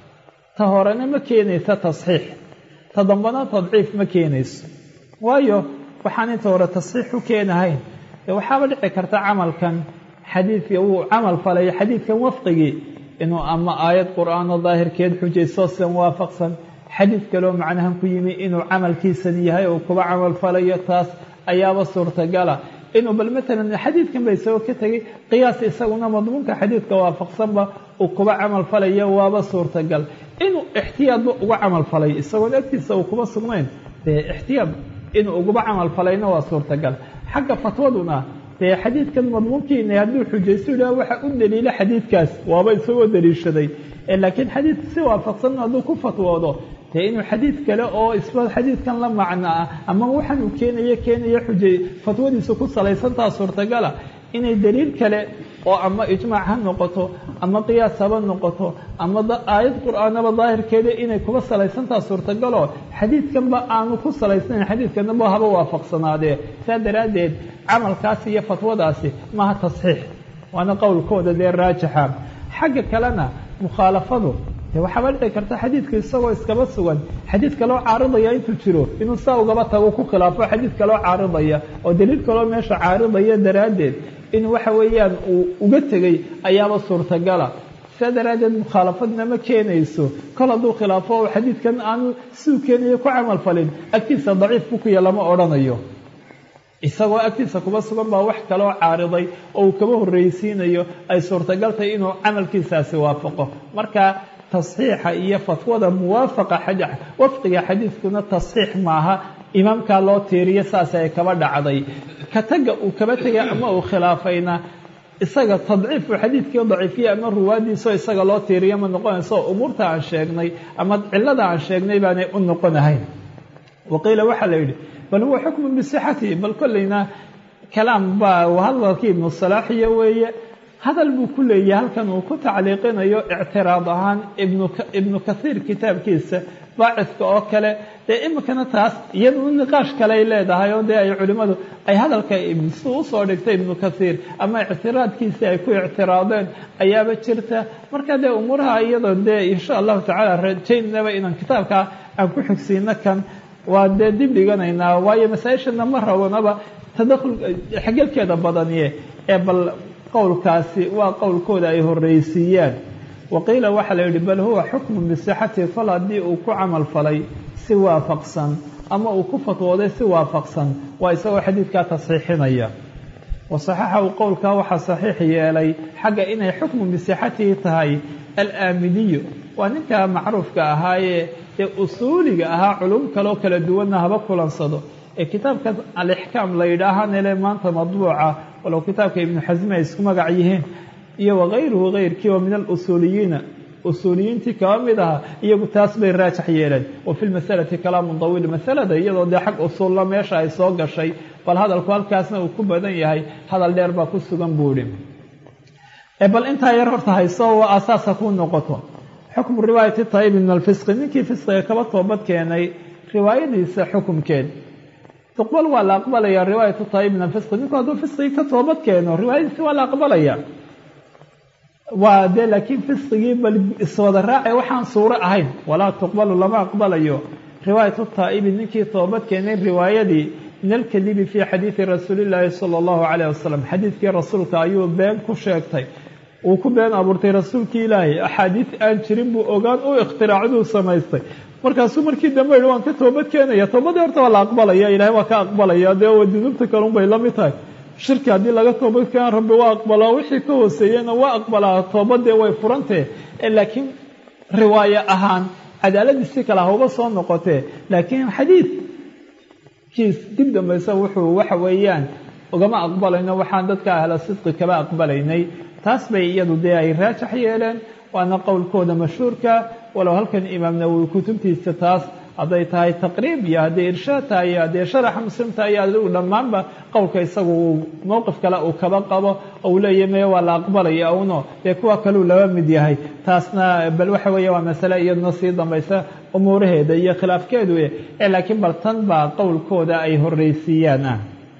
ta horena ma keenaysa tasxiix ta dambana tadciif ma keenayso waayo waxaan inta hore tasxiix u keenahayn dee waxaaba dhici karta camalkan xadiidka uu camal falayo xadiidkan wafqigii inuu ama aayad qur-aanoo daahirkeed xujayso sidan waafaqsan xadiid kaloo macnahan ku yimi inuu camalkiisan yahay uu kuba camal falayo taas ayaaba suurtagala inuu bal matalan xadiidkan ba isagoo ka tegay qiyaas isaguna madmuunka xadiidka waafaqsanba uu kuba camal falayo waaba suurtagal inuu ixtiyaadba uga camal falay isagoon agtiisa uu kuba sugnayn dee ixtiyaad inuu uguba camal falayna waa suurtagal xagga fatwaduna dee xadiidkan madmuunkiina hadduu xujaysto yidhaha waxa u daliila xadiidkaas waaba isagoo daliishaday laakiin xadiid si waafaqsan hadduu ku fatwoodo dee inuu xadiid kale oo isba xadiidkan la macno ah ama waxaan uu keenayo keenayo xujay fatwadiisu ku salaysantaa suurtagala inay daliil kale oo ama ijmaac ha noqoto ama qiyaas haba noqoto ama aayad qur-aanaba daahirkeeda inay kuba salaysantaa suurtagalo xadiidkanba aanu ku salaysnayn xadiidkanaba haba waafaqsanaadee saa daraaddeed camalkaasi iyo fatwadaasi maaha tasxiix waana qowlkooda dee raajixa xagga kalena mukhaalafadu de waxaaba dhici karta xadiidka isagoo iskaba sugan xadiid kaloo caaridaya intuu jiro inuu saa ugaba tago ku khilaafo xadiid kaloo caaridaya oo daliil kaloo meesha caaridaya daraaddeed in waxa weeyaan uu uga tegey ayaaba suurtagala saa daraaddeed mukhaalafadna ma keenayso kol hadduu khilaafo oo xadiidkan aanu siuu keenayo ku camal falin agtiisa daciif bukuya lama odhanayo isagoo agtiisa kuba sugan baa wax kaloo caariday oo uu kaba horreysiinayo ay suurtagaltahay inuu camalkiisaasi waafaqo marka tasxiixa iyo fatwada muwaafaqa wafqiga xadiidkuna tasxiix maaha imaamkaa loo tiiriyo saas ay kaba dhacday ka taga uu kaba tegay ama uu khilaafayna isaga tadciif uu xadiidkii daciifiya ama ruwaadiisao isaga loo tiiriyo ma noqonayso umuurta aan sheegnay ama cilada aan sheegnay baanay u noqonahayn waqiila waxaa la yidhi bal huwa xukmun bisixatihi bal kollayna kalaam baa hadalkii ibnu salaaxiya weeye hadal buu ku leeyahay halkan uu ku tacliiqinayo ictiraad ahaan ibnu kathiir kitaabkiisa baacidka oo kale dee iminkana taas iyaduna niqaash kale ay leedahay oo dee ay culimmadu ay hadalka si usoo dhigtay ibnu kathiir ama ictiraadkiisii ay ku ictiraadeen ayaaba jirta marka dee umuuraha iyadoo dee insha allahu tacaala rajaynaba inaan kitaabka aan ku xigsiino kan waa dee dib dhiganaynaa waayo masaa-ishana ma rabanaba tadakhul xegelkeeda badaniye ee bal qowlkaasi waa qowlkooda ay horreysiiyaan waqiila waxaa la yidhi bal huwa xukmun bisixatihi fal haddii uu ku camal falay si waafaqsan ama uu ku fatwooday si waafaqsan waa isagoo xadiidkaa tasxiixinaya wasaxaxahu qowlkaa waxaa saxiix yeelay xagga inay xukmun bisixatihi tahay alaamidiyu waa ninkaa macruufka ahaayee ee usuuliga ahaa culum kaloo kala duwanna haba kulansado ee kitaabka alixkaam la yidhaahanele maanta madbuuca walow kitaabka ibnu xasmi ay isku magac yihiin iyo wakayruhu kayrkii oo min alusuuliyiina usuuliyiintii kaba mid aha iyagu taas bay raajax yeeleen wa fi lmasalati kalaamun dawiil masalada iyadoo dee xag usuulla meesha ay soo gashay bal hadalku halkaasna uu ku badan yahay hadal dheer baa ku sugan buu idhi bal intaa yar horta hayso waa asaasa ku noqoto xukmu riwaayati taayibi min alfisqi ninkii fisqiga kaba toobad keenay riwaayadiisa xukumkeed tuqbal waa la aqbalaya riwaayatu taayib min alfisqi ninku hadduu fisqigii ka toobad keeno riwaayadiisi waa la aqbalaya waa dee laakiin fisqigii bal iswada raace waxaan suuro ahayn walaa tuqbalu lama aqbalayo riwaayatu taa'ibi ninkii toobad keenay riwaayadii min alkadibi fii xadiidi rasuulillaahi sala allahu calayh wasalam xadiidkii rasuulka ayuu been ku sheegtay uu ku been abuurtay rasuulkii ilaahay axaadiid aan jirin buu ogaan u ikhtiraacduu samaystay markaasuu markii dambe yihi waan ka toobad keenaya toobadii horta waa la aqbalaya ilahay waa ka aqbalaya dee waa dunuubta kalun bay la mid tahay shirki haddii laga toobad keena rabbi waa aqbalaa wixii ka hooseeyena waa aqbalaa toobadee way furantee laakiin riwaayo ahaan cadaaladiisi kale hauba soo noqotee laakiin xadiidkiis dib dambaysa wuxuu waxa weeyaan ugama aqbalayno waxaan dadka ahla sidqi kaba aqbalaynay taas bay iyadu dee ay raajax yeeleen waana qowlkooda mashhuurka walow halkan imaam nawowi kutubtiisa taas hadday tahay taqriib iyo hadday irshaad tahay iyo hadday sharaxa muslim tahay iyo adigu dhammaanba qowlka isagu uu mowqif kale uu kaba qabo ou leeyahy meye waa la aqbalaya uno dee kuwa kaleu laba mid yahay taasna bal waxa weeye waa masale iyaduna sii dambaysa umuuraheeda iyo khilaafkeedu ee laakiin bal tan baa qowlkooda ay horreysiiyaan ah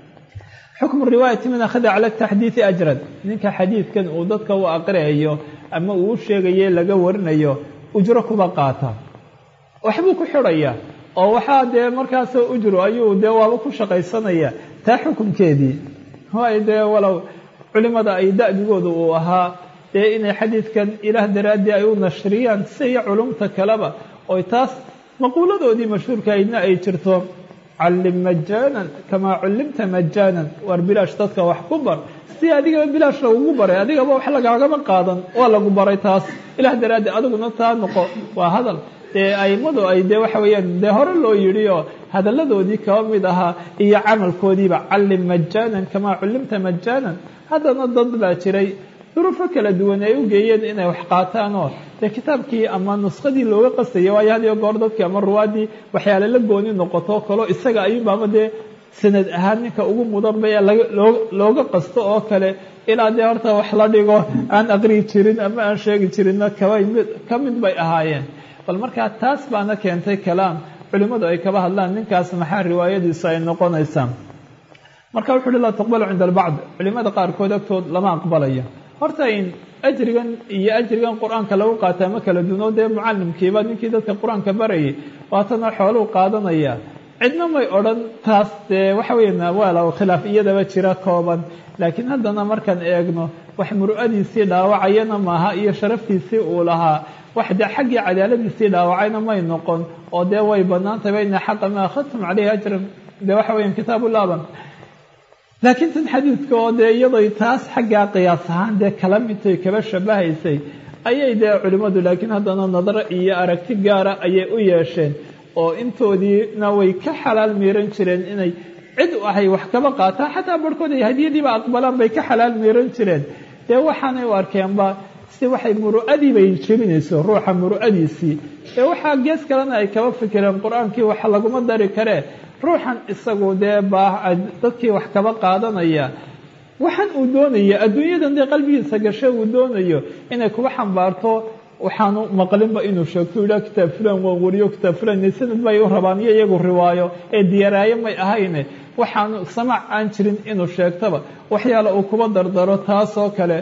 xukmu riwaayati man akhada cala taxdiidi ajran ninka xadiidkan uu dadka u aqriayo ama uu u sheegaye laga warinayo ujro kuba qaata waxbuu ku xidhaya oo waxaa dee markaasoo ujro ayuu dee waaba ku shaqaysanaya taa xukunkeedii waayo dee walow culimada ay da'bigooda uu ahaa dee inay xadiidkan ilaah daraaddii ay u nashriyaan siyo culumta kaleba oy taas maquuladoodii mashhuurkahaydna ay jirto callim majaanan kamaa cullimta majaanan waar bilaash dadka wax ku bar si adigaba bilaash lagugu baray adigaba wax lagaagama qaadan waa lagu baray taas ilaah daraaddi adiguna taa noqo waa hadal dee aimadu ay dee waxa weeyaan dee hore loo yidhi oo hadalladoodii kaba mid ahaa iyo camalkoodiiba callim majaanan kamaa cullimta majaanan haddana dad baa jiray duruufo kala duwan ay u geeyeen inay wax qaataan oo dee kitaabkii ama nuskadii looga qastaya waayo had iyo goor dadkii ama ruwaadii waxyaale la gooni noqoto kaloo isaga ayuunbaama dee sanad ahaan ninka ugu mudanba ee looga qasto oo kale ilaa dee horta wax la dhigo aan aqriyi jirin ama aan sheegi jirinna kaba ka mid bay ahaayeen bal markaa taas baana keentay kalaam culimmadu ay kaba hadlaan ninkaas maxaa riwaayadiisu ay noqonaysaa marka wuxu uhi laa tuqbalu cinda albacd culimada qaarkood agtood lama aqbalayo horta in ajrigan iyo ajrigan qur-aanka lagu qaataa ma kala duno dee mucalimkiiba ninkii dadka qur-aanka barayay waatana xooluu qaadanaya cidna may odhan taas dee waxa weya waala khilaaf iyadaba jira kooban laakiin haddana markaan eegno wax muru'adiisii dhaawacayana maaha iyo sharaftiisii uu lahaa wax dee xaggii cadaaladiisii dhaawacayna may noqon oo dee way banaantay bayna xaqa ma akhadtum caleyhi ajran dee waxa weya kitaabu laaban laakiin tan xadiidka oo dee iyadoy taas xaggaa qiyaas ahaan dee kala midtay kaba shabahaysay ayay dee culimmadu laakiin haddana nadaro iyo aragti gaara ayay u yeesheen oo intoodiina way ka xalaal miiran jireen inay cid ahay wax kaba qaataan xataa barhkood ay hadiyadiiba aqbalaan bay ka xalaal miiran jireen dee waxaanay u arkeenba si waxay muru'adii bay jebinayso ruuxa muru'adiisii ee waxaa gees kalena ay kaba fikireen qur-aankii waxa laguma dari karee ruuxan isagu dee baa dadkii wax kaba qaadanaya waxaan uu doonaya adduunyadan dee qalbigiisa gashe uu doonayo inay kuba xambaarto waxaanu maqlinba inuu sheegto yidhaha kitaab fulan waan wariyo kitaab fulan sanad bay u rabaan iyo iyagu riwaayo ee diyaaraayo may ahayne waxaanu samac aan jirin inuu sheegtaba waxyaala uu kuba dardaro taasoo kale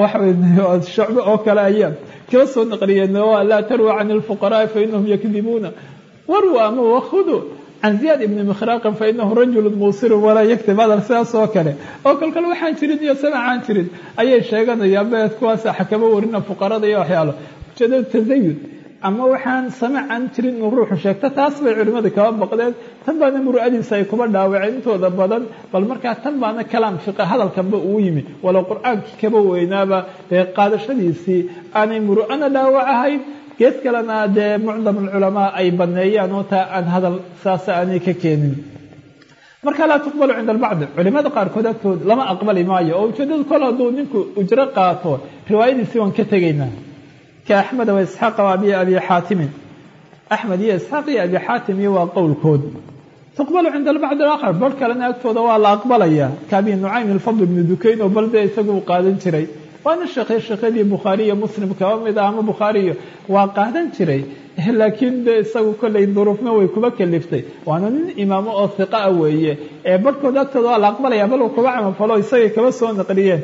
shacbe oo kale ayaa kaba soo naqliyeen laa tarwa can ilfuqaraai fa inahum yakdibuuna warwa ama wahudu can ziyaad ibni mikhraqin fa inahu rajulu muusirun walaa yaktib hadal sidaas oo kale oo kolkale waxaan jirin iyo samac aan jirin ayay sheeganayaan beed kuwaas xakamo warina fuqarada iyo waxyaalo ujeedada tasayud ama waxaan samac aan jirin inuu ruuxu sheegto taas bay culimmada kaba baqdeen tan baana muru'adiisa ay kuba dhaawaceen intooda badan bal markaa tan baana kalaam fiqa hadalkanba uu yimi walow qur-aankii kaba weynaaba dee qaadashadiisii aanay muru'ana dhaawac ahayn gees kalena dee mucdam alculamaa ay baneeyaan oo taa aan hadal saasa aanay ka keenin marka laa tuqbalu cinda albacdi culimada qaarkood agtood lama aqbali maayo oo ujeedadu kol hadduu ninku ujro qaato riwaayadiisii waan ka tegaynaa ka axmed wa isxaaqa wa abi abi xaatimin axmed iyo isxaaq iyo abi xaatim iyo waa qowlkood tuqbalu cinda albacdi alaakhar bar kalena agtooda waa la aqbalaya ka abi nucaym ilfadl ibnu dukayn oo bal dee isagu uu qaadan jiray waana sheekhay sheekhadii bukhaari iyo muslim kaba mid ah ama bukhaariyo waa qaadan jiray laakiin de isagu kollay duruufna way kuba kaliftay waana nin imaamo oo hiqa a weeye ee barhkood agtooda waa la aqbalaya bal kuba camalfalo isagay kaba soo naqliyeen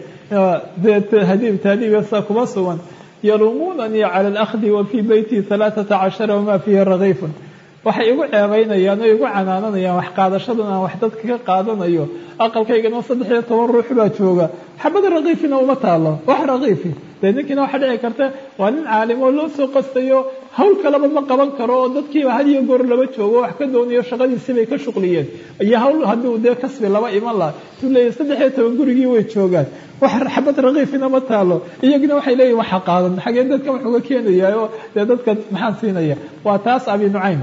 hadiib tahdiibsa kuba sugan yaluumunanii cala alakhdi wa fii beyti halaaثata cashara wamaa fiihi ragayfun waxay igu ceebaynayaan oo igu canaananayaan wax qaadashadan aan wax dadka ka qaadanayo aqalkaygana saddex iyo toban ruux baa jooga xabada rakiifina uma taalo wax rakiifi dee ninkiina waxaa dhici karta waa nin caalim oo loo soo qastayo hawl kaleba ma qaban karo oo dadkiiba had iyo goor laba joogo wax ka doonayo shaqadiisii bay ka shuqliyeen iyo hawl haddii uu dee kasbi laba iman laha tuu leeyahy saddex iyo toban gurigii way joogaan wax xabad rakiifina ma taalo iyagina waxay leeyihin waxa qaadan xagee dadkan wax uga keenaya oo dee dadka maxaan siinaya waa taas abi nucaym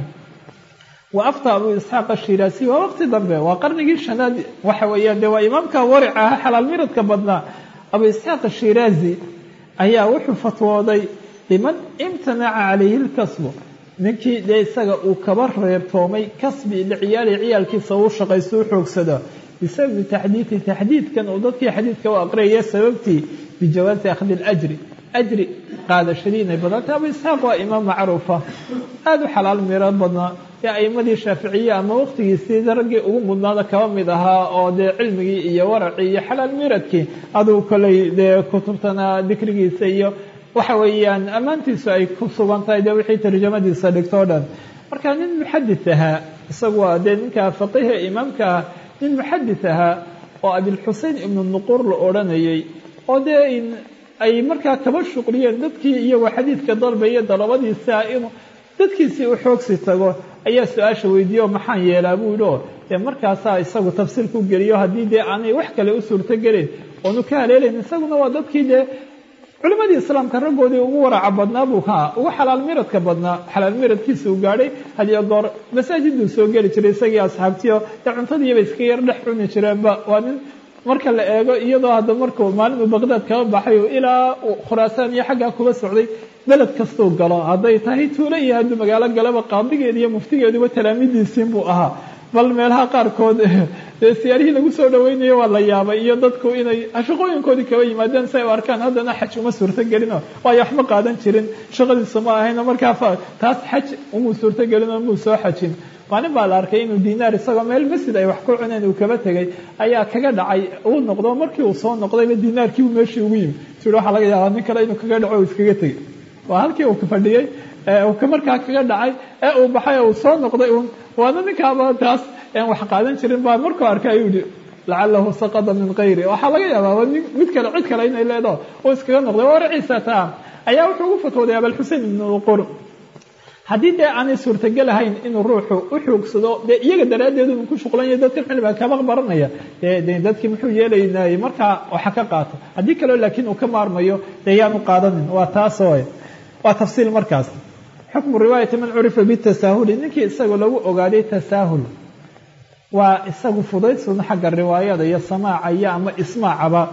wa afta abu isxaaq ashiraasi waa waqti dambe waa qarnigii shanaad waxa weeyaan dee waa imaamka waric aha xalaal miradka badnaa abu isxaaq ashiraazi ayaa wuxuu fatwooday liman imtanaca calayhi lkasbu ninkii dee isaga uu kaba reebtoomay kasbi liciyaali ciyaalkiisa uu shaqaysto u xoogsada bisababi taxdiidi taxdiidkan uu dadkii xadiidka u aqriyaya sababtii bijawaasi akhdi اlajri ajri qaadashadii inay badantay abu isxaaq waa imaam macruufa aada u xalaal miro badnaa ee aimadii shaaficiye ama waqtigiisii raggii ugu mudnaada kaba mid ahaa oo dee cilmigii iyo waracii iyo xalaal miradkii aduu koley dee kutubtana dikrigiisa iyo waxa weeyaan ammaantiisu ay ku sugan tahay dee wixii tarjamadiisa dhigto o dhan marka nin muxadis ahaa isagu waa dee ninka faqihe imaamka ah nin muxadis ahaa oo abilxusein ibnu nuquur la odhanayay oo dee ay markaa kaba shuqliyeen dadkii iyagoo xadiidka dalbaya dalabadiisa inuu dadkiisii u xoogsi tago ayaa su-aasha weydiiye oo maxaan yeelaa buu yidhi oo dee markaasaa isagu tafsiir ku geliyo haddii dee aanay wax kale u suurto gelin oonu ka haleelayn isaguna waa dadkii dee culimadii islaamka raggoodii ugu waraca badnaa buu haa ugu xalaal miradka badnaa xalaal miradkiisa uu gaadhay hadiyo goor masaajiduu soo geli jiray isagii asxaabtiyo dee cuntadiiba iska yar dhex cuni jireenba waa nin marka la eego iyadoo hadda markuu maalin uu baqdaad kaba baxay ilaa khuraasaan iyo xaggaa kuba socday beled kastuu galo hadday tahay tuulo iyo hadduu magaalo galaba qaadigeeda iyo muftigeeduba talaamidiisiin buu ahaa bal meelaha qaarkood dee siyaarihii lagu soo dhaweynayo waa la yaabay iyo dadku inay shaqooyinkoodii kaba yimaadeen si ay u arkaan haddana xaj uma suurto gelino waayo waxma qaadan jirin shaqadiisa ma ahayno markaa taas xaj umuu suurto gelin oo muu soo xajin maalin baa la arkay inuu dinaar isagoo meel masjid ay wax ku cuneen uu kaba tegay ayaa kaga dhacay uu noqdo markii uu soo noqdayba dinaarkiibu meeshii ugu yimi tii waxaa laga yaabaa nin kale inuu kaga dhaco o iskaga tegay waa halkii uu fadhiyey markaa kaga dhacay ee uu baxay uu soo noqday un waana ninkaaba taas aan wax qaadan jirin baa markuu arkay ayuu yihi lacalahu saqada min kayri waxaa laga yaabaa mid kale cid kale inay leedaho uu iskaga noqday waraciisa taa ayaa wuxuu ugu fatwooday abalxusein ibn uqur haddii dee aanay suurtagal ahayn inuu ruuxu u xoogsado dee iyaga daraaddeed uu ku shuqlanya dadkan cilmiga kaba baranaya de dadkii muxuu yeelaynay markaa waxa ka qaato haddii kaleo laakiin uu ka maarmayo dee yaanu qaadanin waa taasoo waa tafsiil markaas xukmu riwaayati man curifa bitasaahuli ninkii isagoo lagu ogaaday tasaahul waa isagu fudaydsun xagga riwaayada iyo samaaca iyo ama ismaacaba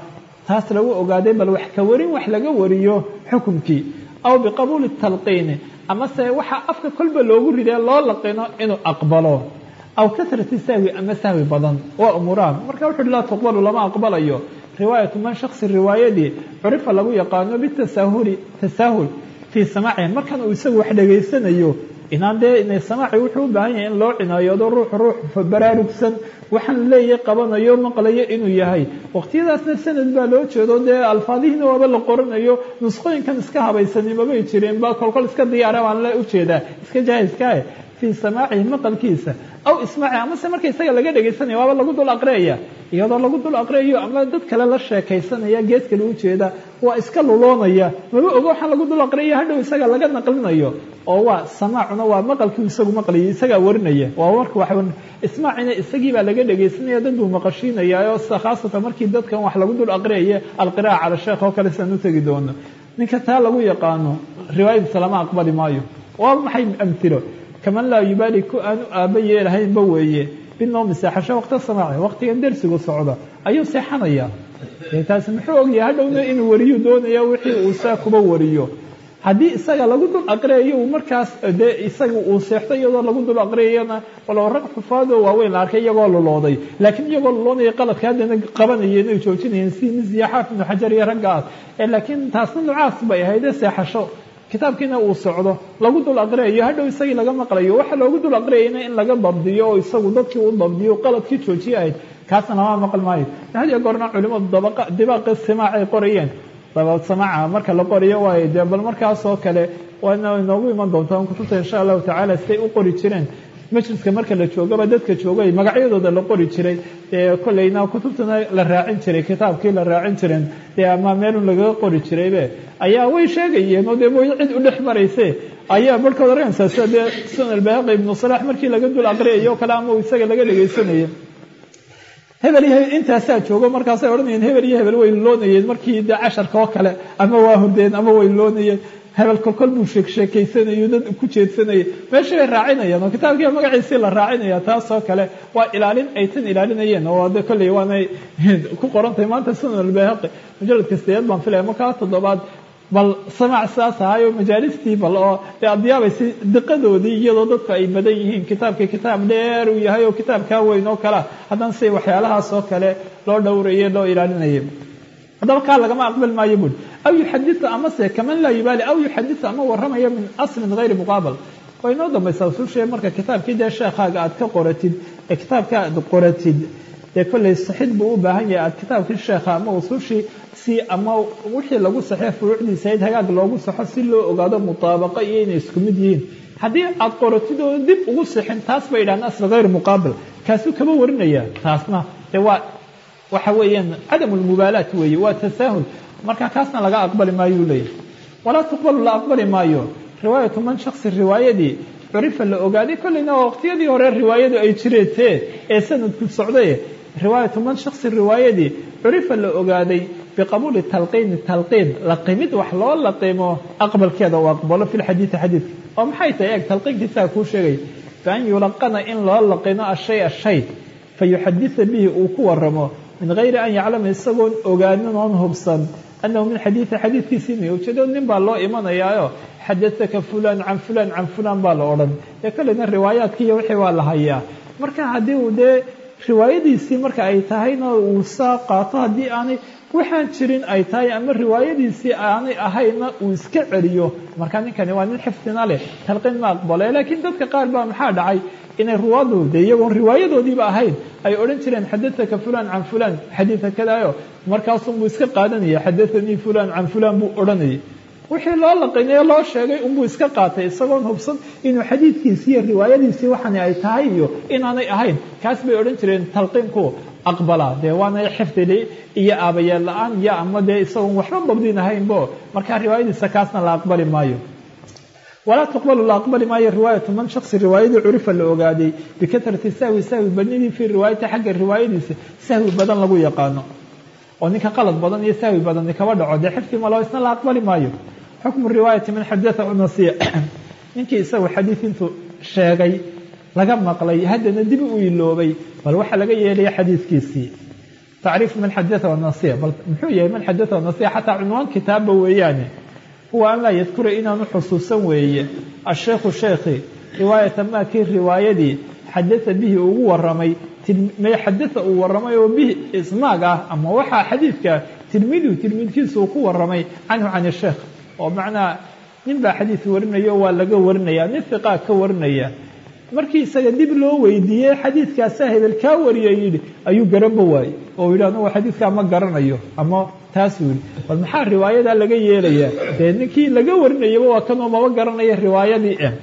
taas lagu ogaaday bal wax ka warin wax laga wariyo xukumkii aw biqabuuli talqiini amase waxaa afka kolba loogu ridee loo laqino inuu aqbalo aw kasrati sahwi ama sahwi badan waa umuuraan marka wuxu uhi laa tuqbalu lama aqbalayo riwaayatu man shaksi riwaayadii curifa lagu yaqaano bitasahuli tasaahul fii samaacihi markan uu isagu wax dhegaysanayo inaan dee inay samaaci wuxuu u baahan yahay in loo cinayoodo ruux ruux baraarugsan waxaan leeyahay qabanayo maqlayo inuu yahay waqtiyadaasna sanad baa loo jeedo dee alfaadihiina waaba la qoranayo nusqooyinkan iska habaysani mabay jireen ba kolkol iska diyaara baan la ujeedaa iska jaahiskaah fii samaacihi maqalkiisa aw ismaaci amase marka isaga laga dhegaysanaya waaba lagu dul aqriyaya iyadoo lagu dul aqriyayo ama dad kale la sheekaysanaya gees kale ujeeda waa iska luloonaya maba ogo waxaan lagu dul aqriyaya hadhow isaga laga naqlinayo oo waa samaacuna waa maqalkii isagu maqlayay isagaa warinaya waa marka wax ismaacina isagii baa laga dhegaysanaya dad buu maqashiinaya oo khaasatan markii dadkan wax lagu dul aqriyaya alqiraa'a cala sheekh oo kale siaan u tegi doono ninka taa lagu yaqaano riwaayadiisa lama aqbali maayo waa maxay amhilo kaman laa yubaali ku aanu aaba yeelahaynba weeye binoomi seexasho waqta samaaci waqtigan dersigu socda ayuu seexanaya taasi muxuu ogyahay hadhowna inuu wariyu doonaya wixii uu saa kuba wariyo haddii isaga lagu dul aqriyayo uu markaas dee isaga uu seexto iyadoo lagu dul aqriyayana walow rag xufaadoo waaweyn la arkay iyagoo lulooday laakiin iyagoo luloonaya qaladka haddana qabanayeen ay joojinayeen si misiya xaaf ibnu xajar iyo raggaas laakiin taasna nucaas bay ahaydee seexasho kitaabkiina uu socdo lagu dul aqriyayo hadhow isagii laga maqlayo waxa loogu dul aqriyayna in laga dabdiyo oo isagu dadkii u dabdiyo qaladkii joojiye ahayd kaasna lama maqli maayo hadiyo goorna culimadu dibaaqa simaacay qorayeen dabad samaaca marka la qoriyo waayo dee bal markaasoo kale waana inoogu iman doontaa kutubta insha allahu tacaala siday u qori jireen majliska marka la joogaba dadka joogay magacyadooda la qori jiray dee kolleyna kutubtana la raacin jiray kitaabkii la raacin jiren dee ama meelun lagaga qori jiraybe ayaa way sheegayeen oo dee mooy cid u dhex marayse ayaa barhkood oranaysaa sida dee sunan albaaqi ibnu salaax markii laga dul aqriyayo o kale ama isaga laga dhegaysanayay hebel iyo intaasaa joogo markaasay odhanayeen hebel iyo hebel way loonayeen markii dee casharka oo kale ama waa hurdeen ama way loonayeen hebel kolkol buu sheeksheekaysanayo dad ku jeedsanayay meeshii bay raacinayaan oo kitaabkii magaciisii la raacinaya taasoo kale waa ilaalin ay tan ilaalinayeen oo de kolley waanay ku qorantahay maanta sunan albaaqi mujaladka sideed baan filaya markaa toddobaad bal samaac saas ahaayoo majaalistii bal oo dee adiyaabaysi diqadoodii iyadoo dadku ay badan yihiin kitaabkii kitaab dheer uu yahay oo kitaabkaa weyn oo kalea haddana si waxyaalahaas oo kale loo dhowraye loo ilaalinaya haddaba kaa lagama aqbal maayo buri aw yuxadiu amase kaman laa yubaali aw yuxadiu ama warramaya min aslin hayri muqaabal way inoo dambaysaa usushee marka kitaabkii dee sheekhaaga aad ka qoratid ee kitaabka aad qoratid dee kolley saxid buu u baahan yahay aad kitaabkii sheekha ama usushii si ama wixii lagu saxee furuucdiisa id hagaag loogu saxo si loo ogaado mutaabaqa iyo inay isku mid yihiin haddii aad qoratid oo dib ugu sixin taas bay idhahaan asl hayr muqaabil kaasuu kama warinaya taasna dee waa waxa weeyaan cadam lmubaalaat weeye waa tasaahul marka kaasna laga aqbali maayuu leeyahy walaa tuqbalu la aqbali maayo riwaayatu man shaksi riwaayadii curifa la ogaaday kolleyna waa waqtiyadii hore riwaayadu ay jireetee ee sanadku socdaye riwaayatu man shaksi riwaayadii curifa la ogaaday biqabuuli talqiini talqiin laqimid wax loo laqimo aqbalkeeda uu aqbalo fi lxadiidi xadiidka oo maxay tahay eeg talqiinkiisaa kuu sheegay bian yulaqana in loo laqino ashay ashay fa yuxadisa bihi uu ku waramo min gayri an yaclama isagoon ogaanin oon hubsan annahu min xadiidi xadiidkiisii inay ujeedo nin baa loo imanayaayo xadasaka fulan can fulan can fulan baa la odhan dee kolleyna riwaayaadkii iyo wixii waa la hayaa marka haddii uu dee riwaayadiisii marka ay tahayna uu saa qaato haddii aanay waxaan jirin ay tahay ama riwaayadiisii aanay ahayna uu iska celiyo marka ninkani waa nin xifdina leh talqiin ma aqbale laakiin dadka qaar baa maxaa dhacay inay ruwaadu de iyagoon riwaayadoodiiba ahayn ay odhan jireen xadaaka fulan can fulan xadiida kadaayo markaasunbuu iska qaadanaya xadaanii fulan can fulan buu odhanayay wixii loo laqinayo loo sheegay unbuu iska qaatay isagoon hubsan inuu xadiidkiisii iyo riwaayadiisii waxani ay tahay iyo inaanay ahayn kaas bay odhan jireen talqiinku aqbala dee waana xifdili iyo aabayeel la-aan iyo ama dee isagoon waxba dabdin ahaynbo markaa riwaayadiisa kaasna la aqbali maayo walaa tuqbalu la aqbali maayo riwaayatu man shaksi riwaayadii curifa la ogaaday bikatrati sahwi sahwi badnidii fii riwaayati xagga riwaayadiisa sahwi badan lagu yaqaano oo ninka qalad badan iyo sahwi badani kaba dhaco dee xifdi malo isna la aqbali maayo xukmu riwaayati man xadaa nasiya ninkii isagu xadiid intuu sheegay laga maqlay haddana dib u iloobay bal waxaa laga yeelaya xadiidkiisii tacriif man xadaa wanasiya bal muxuu yahay man xadaa wanasiya xataa cunwaan kitaabba weeyaane huwa an laa yadkura inaanu xusuusan weeye asheekhu sheekhi riwaayata maa kii riwaayadii xadaa bihi ugu waramay may xadaa uu waramay oo bihi isnaag ah ama waxaa xadiidka tilmiidu tilmiidkiisa uu ku waramay canhu can sheekh oo macnaa nin baa xadiid warinayo waa laga warinaya nin fiqaa ka warinaya markii isaga dib loo weydiiyey xadiidkaasaa hebel kaa wariya yidhi ayuu garanba waayey oo yidhi anugu xadiidkaa ma garanayo ama taasuu yidhi bal maxaa riwaayadaa laga yeelayaa dee ninkii laga warinayaba waa kanoo maba garanaya riwaayadii eh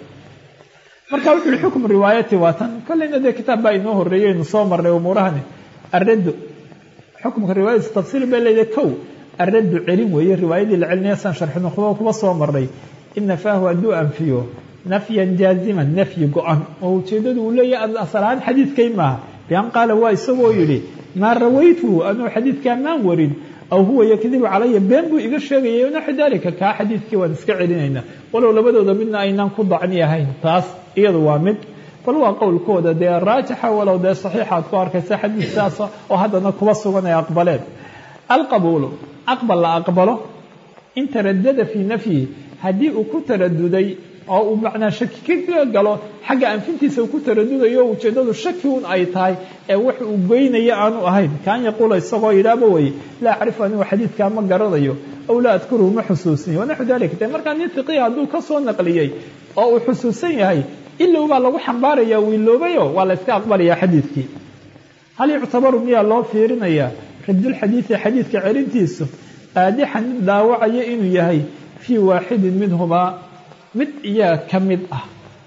marka wuxu uhi xukm riwaayati waa tan kolleyna dee kitaab baa inoo horreeyey aynu soo marnay umuurahani arraddu xukumka riwaayadiisa tafsiil bay leedahay kow arraddu celin weeye riwaayadii la celinaya saan sharxino kuba kuba soo marnay in nafaahu hadduu anfiyo nafyan jaaziman nafyi go-an oo ujeeddadu uu leeyahay asal ahaan xadiidkay maaha bian qaala waa isagoo yidhi maa rawaytuhu anuu xadiidkaa maan warin aw huwa yakdibu calaya been buu iga sheegaya naxu dalika kaa xadiidkii waan iska celinaynaa walow labadooda midna aynaan ku dacni ahayn taas iyadu waa mid bal waa qowlkooda dee raajixa walow dee saxiixaad ku arkaysa xadiid saasa oo haddana kuba sugan ay aqbaleen alqabuulu aqbal la aqbalo in taradada fii nafyihi haddii uu ku taraduday oo uu macnaa shaki ka galo xagga anfintiisa uu ku taradudayo ujeeddadu shaki un ay tahay ee wax uu goynaya aanu ahayn kaan yaquula isagoo yidhaaba weye laa acrifu anigu xadiidkaa ma garanayo aw laa adkuruhu ma xusuusinayo wanaxu dalik de markaa nin fiqiya hadduu ka soo naqliyey oo uu xusuusan yahay ilow baa lagu xambaaraya wiiloobayo waa la yska aqbalayaa xadiidkii hal yuctabaru miyaa loo fiirinayaa radulxadiidi xadiidka celintiisu qaadixan mid dhaawacaya inuu yahay fii waaxidin minhumaa mid iyaa ka mid ah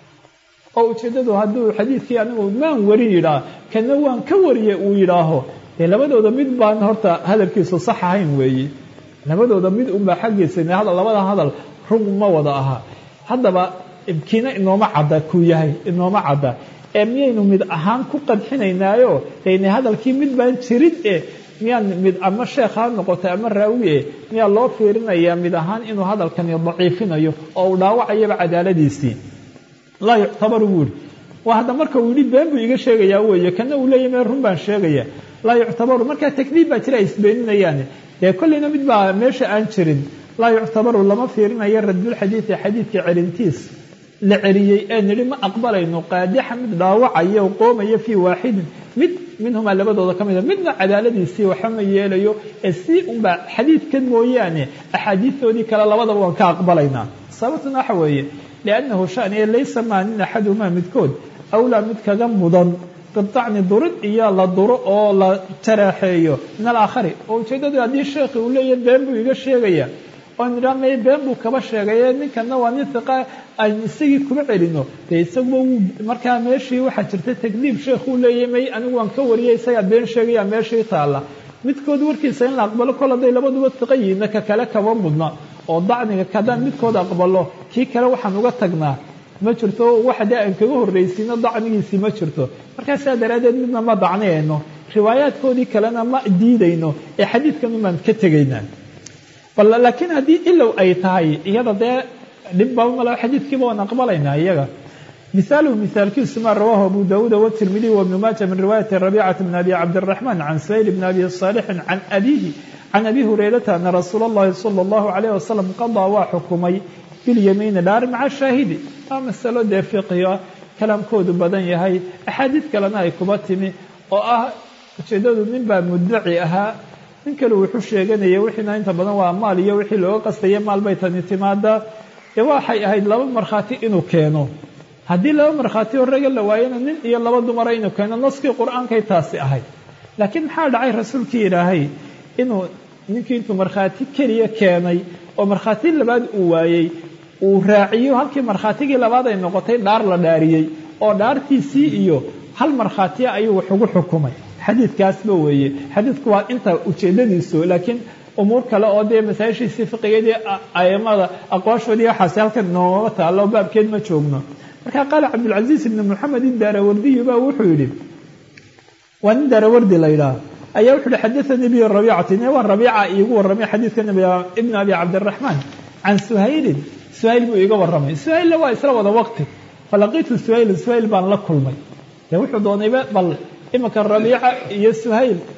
oo ujeeddadu hadduu xadiidkii anigu maan warin yidhaah kana waan ka wariye uu yidhaaho dee labadooda mid baan horta hadalkiisu sax ahayn weeye labadooda mid unbaa xaggiisa labada hadal rug ma wada aha haddaba kiina inooma cadda kuu yahay inooma cadda ee miyaynu mid ahaan ku qadxinaynaayo dayna hadalkii mid baan jirin e miyaan mid ama sheekh ha noqotay ama raawi e miyaa loo fiirinayaa mid ahaan inuu hadalkani daciifinayo oo uu dhaawacayaba cadaaladiisii laa yuctabaru buu yihi waa hadda marka uu yidhi been buu iga sheegayaa weeye kana uu leeyahy mee run baan sheegaya laa yuctabaru markaa takdiib baa jira ay isbeeninayaane dee kolleyna mid baa meesha aan jirin laa yuctabaru lama fiirinayo radulxadiidi xadiidka celintiis la celiyey ee nidhi ma aqbalayno qaadixa mid dhaawacaya oo qoomaya fii waaxidin mid minhumaa labadooda ka mida midna cadaaladiisii waxa ma yeelayo ee si unbaa xadiidkan mooyaane axaadiistoodii kale labadaba waan ka aqbalaynaa sababtuna waxa weeye liannahu shaniya laysa maa nin axaduhumaa midkood awlaa mid kaga mudan bidacni durid iyo la duro oo la jaraaxeeyo min alaakhari oo ujeeddadu haddii sheekhi uu leeyahy been buu iga sheegaya oo nidhaa may been buu kaba sheegaye ninkana waa nin hiqa aynu isagii kuma celino dee isaguba wuu markaa meeshii waxaa jirta takdiib sheekhuu leeyahy may anigu waan ka wariyay isagaa been sheegaya meeshii taalla midkood warkiisa in la aqbalo kol hadday labaduba hiqa yihiinna ka kale kaba mudna oo dacniga haddaan midkood aqbalo kii kale waxaan uga tagnaa ma jirto waxa dee aan kaga horraysiino dacnigiisii ma jirto markaa sidaa daraaddeed midna ma dacniyayno riwaayaadkoodii kalena ma diidayno ee xadiidkan umaan ka tegaynaa bal laakiin haddii ilow ay tahay iyada dee dhibbaba malo xadiidkiiba waan aqbalaynaa iyaga misaaluhu misaalkiisu maa rawaahu abu daawuuda watirmidiy wabnu maaja min riwaayati rabicata bn abi cabdiraxmaan can sayl bn abi saalixin can abiihi can abi hurayrata ana rasuula اllahi sala اllahu alayh wasalam qadaa waa xukumay bilyamiini dhaar maca shaahidi waa masalo dee fiqiga kalaamkoodu badan yahay axaadiid kalena ay kuba timi oo ah ujeeddadu nin baa muddaci ahaa nin kale wuxuu sheeganaya wixiina inta badan waa maal iyo wixii looga qastaya maal bay tani timaadaa dee waxay ahayd laba markhaati inuu keeno haddii laba markhaati oo raga la waayana nin iyo laba dumara inuu keeno naskii qur-aankay taasi ahayd laakiin maxaa dhacay rasuulkii ilaahay inuu ninkii intuu markhaati keliya keenay oo markhaati labaad uu waayey uu raaciyo halkii markhaatigii labaad ay noqotay dhaar la dhaariyey oo dhaartiisii iyo hal markhaatiya ayuu wax ugu xukumay xadiidkaasba weeye xadiidku waa inta ujeeddadiisu laakiin umuur kale oo dee masaajishiisii fiqigeedii aimada aqwaashoodii waxaasi halkan nooma taallo baabkeed ma joogno markaa qaala cabdulcasiis ibni moxamed idaarawardiyu baa wuxuu yidhi waa nin daarawardi la yidhaah ayaa wuxu uhi xadaanii bi rabiicati ne waa rabiica iigu warramay xadiidka ibn abi cabdiraxmaan can suhaylin suhayl buu iiga warramay suhaylna waa isla wada waqti falaqiitu suhaylan suhayl baan la kulmay dee wuxuu doonayba bal imanka rabiica iyo suhayl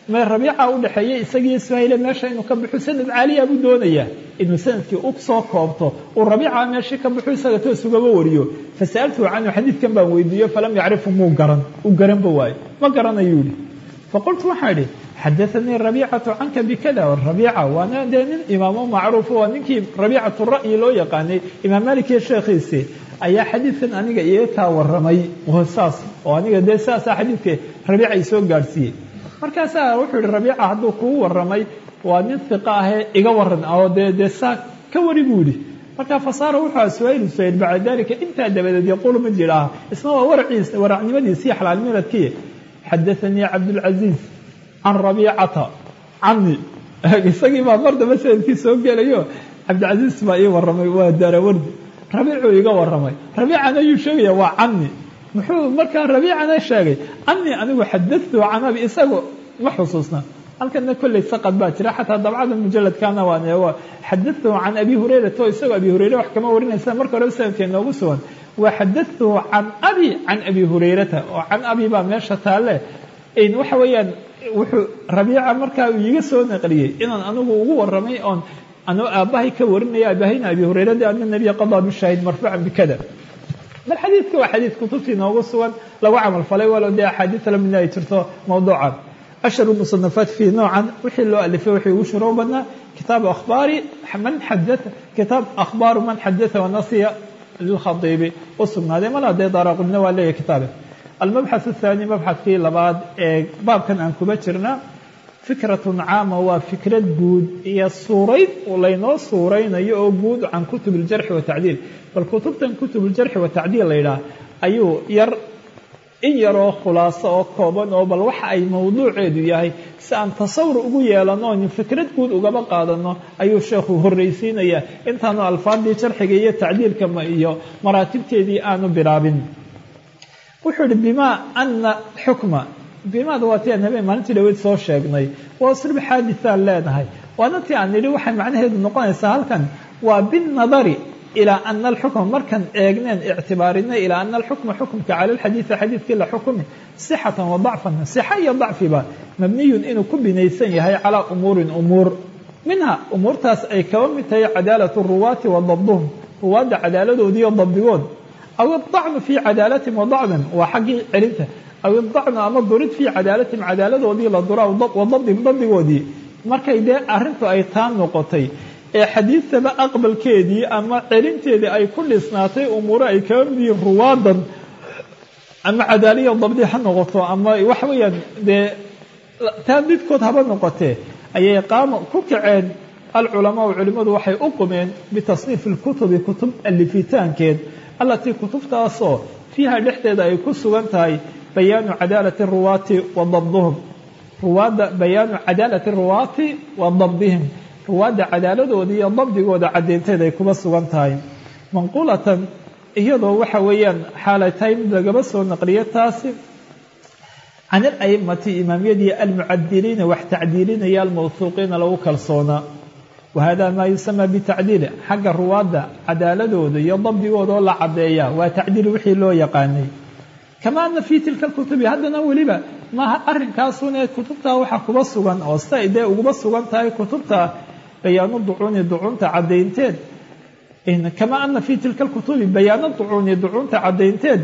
mee rabiica u dhexeeya isagiiyo suhayle meesha inuu ka baxo sanad caaliya buu doonayaa inuu sanadkii u soo koobto uu rabiica meeshii ka baxo isaga toos ugaba wariyo fasa'altuhu canhu xadiidkan baan weydiiyo falam yacrifu muu garan u garanba waayo ma garanayuu yihi faqultu waxaa idhi xadaanii rabiicatu canka bikada rabiica waana dee nin imaamo macruuf waa ninkii rabiicatu ra'yi loo yaqaanay imaam malik iyo sheekhiisi ayaa xadiidkan aniga iga kaa waramay saas oo aniga dee saasaa xadiidka rabiica i soo gaadhsiiyey markaasaa wuxuu yihi rabiica hadduu kugu waramay waa nin hiqa ahee iga waran oo dee dee saa ka wari buu yihi markaa fasaara wuxuu aha suhayl suhayl bacda dalika intaa dabadeed yaquulu mid yidhaaha isna waa waraciis waracnimadiisii xalaalmiradkii xadaanii cabdulcaziiz can rabiicata cani isagii baa mar damba sanadkii soo gelayo cabdilcaziiz baa ii waramay waa daarawardi rabiicuu iga waramay rabiican ayuu sheegaya waa cani muxuu markaa rabiicana sheegay cani anigu xadatu can abi isagu ma xusuusna halkana kolley saqad baa jira xataa dabcada mujaladkana waan eego xadatuhu can abi hurayrata oo isagoo abi hurayre wax kama warinaysa marka horeba sanadkee noogu sugan waa xadatuhu can abi can abi hurayrata oo can abi baa meesha taalle waxa weeyaan wuxuu rabiica markaa uu iiga soo naqliyey inaan anigu ugu waramay oon anuu aabbahay ka warinaya aabahayna abi hurayrada ana nabiya qadaa bishaahid marfuucan bikada bal xadiidka waa xadiid kutubtii noogu sugan lagu camal falay walow dee axaadiis lamidna ay jirto mawduucan ashharu musanafaat fii noocan wixii loo alifay wixii ugu shuroo badnaa kitaabu akhbaari man xadaa kitaab akhbaaru man xadaa wanasiya lilkhadiibi u sugnaaday mala dee daaraqudna waa leeyahy kitaabe almabxath athaani mabxadkii labaad ee baabkan aan kuba jirna fikratun caama waa fikrad guud iyo suurayd laynoo suuraynayo oo guud can kutub iljarxi watacdiil bal kutubtan kutub iljarxi watacdiil la yidhaah ayuu yar in yaroo khulaaso oo kooban oo bal waxa ay mawduuceedu yahay si aan tasawur ugu yeelano o fikrad guud ugaba qaadano ayuu sheekhu horraysiinaya intaanu alfaadii jarxiga iyo tacdiilka iyo maraatibteedii aanu bilaabin wuxuu yihi bima ana xukma bimaada waa ti aan habeen maalintii dhaweyd soo sheegnay waa uslub xaadithaan leenahay waana ti aan nidhi waxay macnaheedu noqonaysaa halkan waa binnadari ilaa ana alxukma markaan eegneen ictibaarinay ilaa ana alxukma xukumka cala alxadiidi xadiidkii la xukumi sixatan wa dacfan sixa iyo dacfiba mabniyun inuu ku binaysan yahay calaa umuurin umuur minha umuurtaas ay kaba mid tahay cadaalatu ruwaati wa dabduhum ruwaadda cadaaladoodiiyo dabdigood aw idacnu fii cadaalatim wa dacdan waa xaggii celinta aw idacnu ama durid fii cadaalatim cadaaladoodii la dura wa dabdihim dabdigoodii markay dee arrintu ay taa noqotay ee xadiidtaba aqbalkeedii ama celinteedii ay ku dhisnaatay umuuro ay kaba mid yihiin ruwaadan ama cadaaliya dabdi ha noqoto ama waxa weeyaan dee taa midkood haba noqotee ayay qaama ku kaceen alculamaau culimmadu waxay u qumeen bitasniifi lkutubi kutub alifitaankeed allatii kutubtaasoo fiiha dhexdeeda ay ku sugan tahay bayaanu cadaalati ruwaati wa dabduhum ruwaadda bayaanu cadaalati ruwaati wa dabdihim ruwaadda cadaaladooda iyo dabdigooda caddeynteed ay kuba sugan tahay manquulatan iyadoo waxa weeyaan xaalay tahay mid lagaba soo naqliyo taasi can ala'immati imaamyadii almucadiliina wax tacdiilinaya almawhuuqiina lagu kalsoonaa wahada maa yusamaa bitacdiili xagga ruwaadda cadaaladooda iyo dabdigooda oo la caddeeya waa tacdiil wixii loo yaqaanay kama ana fii tilka kutubi haddana weliba maaha arrinkaasunee kutubtaa waxa kuba sugan oo siday dee uguba sugan tahay kutubta bayaanu ducuuni ducuunta caddaynteed kama ana fii tilka kutubi bayaanu ducuuni ducuunta caddaynteed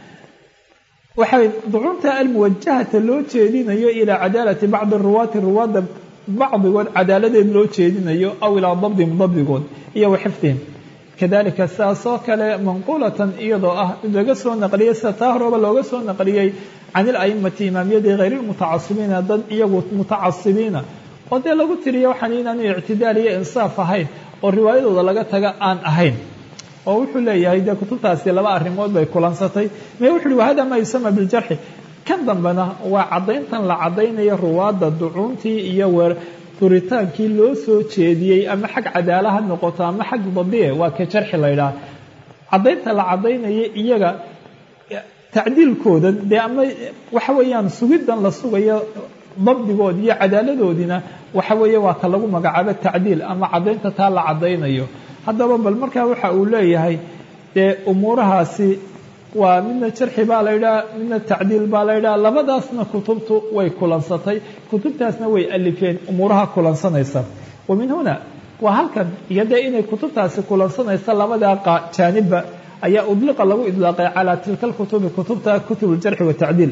waxay ducuunta almuwajahata loo jeedinayo ilaa cadaalati bacdi ruwaati ruwaadda bacdigood cadaaladeed loo jeedinayo aw ilaa dabdihim dabdigood iyo wa xifdihim kadalika sidaas oo kale manquulatan iyadoo ah laga soo naqliyey sida taa horeba looga soo naqliyey can ila'immati imaamyadii hayr lmutacasibiina dad iyagu mutacasibiina oo dee lagu tiriya waxaan inaanu ictidaal iyo insaaf ahayn oo riwaayadooda laga taga aan ahayn oo wuxuu leeyahay dee kutubtaasi laba arrimood bay kulansatay me wuxu uhi wahada maa yusama biljarxi kan dambena waa caddayntan la caddaynayo ruwaadda ducuuntii iyo weer duritaankii loo soo jeediyey ama xag cadaala ha noqoto ama xag dabie waa ka jarxi la ydhaha caddaynta la caddaynaya iyaga tacdiilkooda dee ama waxa weeyaan sugiddan la sugayo dabdigood iyo cadaaladoodiina waxa weeye waa ka lagu magacaabo tacdiil ama caddaynta taa la caddaynayo haddaba bal markaa waxa uu leeyahay dee umuurahaasi waa midna jarxi baa la yidhaha midna tacdiil baa la yidhaha labadaasna kutubtu way kulansatay kutubtaasna way alifeen umuuraha kulansanaysa wa min huna waa halkan iyo dee inay kutubtaasi kulansanaysa labadaa jaanibba ayaa udliqa lagu idlaaqay calaa tilka lkutubi kutubta kutub ljarxi watacdiil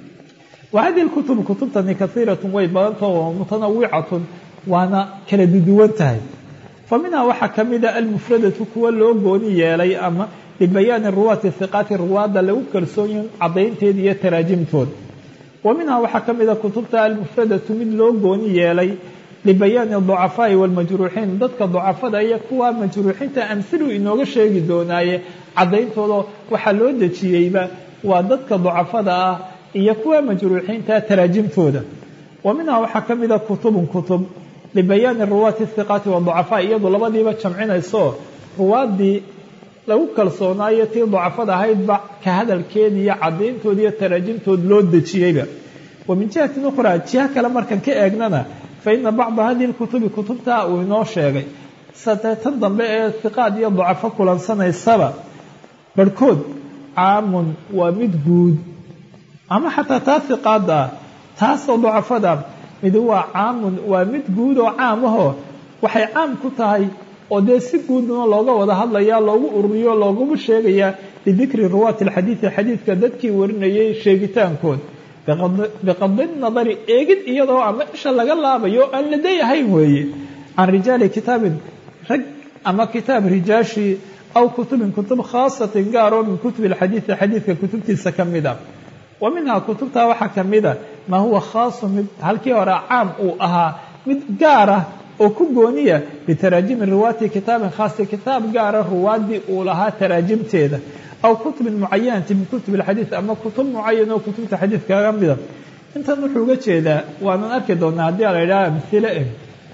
wa hadihi lkutubu kutubtani kaiiratun way badantao oo mutanawicatun waana kala duduwan tahay fa minhaa waxaa ka mida almufradatu kuwa loo gooni yeelay ama libayaani ruwaati hiqaati ruwaadda lagu kalsoonyin caddaynteeda iyo taraajimtooda wa minhaa waxaa ka mida kutubta almufradatu mid loo gooni yeelay libayaani ducafaa'i waalmajruuxiin dadka ducafada iyo kuwa majruuxiinta amsiluu inooga sheegi doonaaye caddayntooda waxaa loo dejiyeyba waa dadka ducafada ah iyo kuwa majruuxiinta taraajimtooda wa minhaa waxaa ka mida kutubun kutub libayaani ruwaati hiqaati waducafaa iyadu labadiiba jamcinayso ruwaaddii lagu kalsoonaayo tii ducafada ahaydba ka hadalkeeda iyo caddayntood iyo taraajimtood loo dejiyeyba wa min jihatin ukhraa jiha kale markan ka eegnana fa ina bacda hadihi lkutubi kutubtaa uu inoo sheegay sadeetan dambe ee hiqaad iyo ducafo kulansanaysaba barhkood caamun waa mid guud ama xataa taa hiqaada ah taasoo ducafada mid waa caamun waa mid guud oo caam ahoo waxay caam ku tahay oo dee si guudna looga wada hadlayaa loogu ururiyo looguma sheegayaa lidikri ruwaati alxadiidi xadiidka dadkii warinayay sheegitaankood biqadi nadari eegid iyadoo ama isha laga laabayo aan laday ahayn weeye can rijaali kitaabin rag ama kitaab rijaashii aw kutubin kutub khaasatin gaaroo min kutubi alxadiidi xadiidka kutubtiisa ka mid a wa minhaa kutubtaa waxaa ka mida maa huwa khaasu mid halkii hore caam uu ahaa mid gaar ah oo ku gooniya bitaraajimi ruwaati kitaabin khaasi kitaab gaara ruwaaddii uu lahaa taraajimteeda aw kutubin mucayanati min kutubi alxadiid ama kutub mucayan oo kutubta xadiidka ka mida intan wuxuu uga jeedaa waanan arki doonaa haddii a la yidhaha amhile eh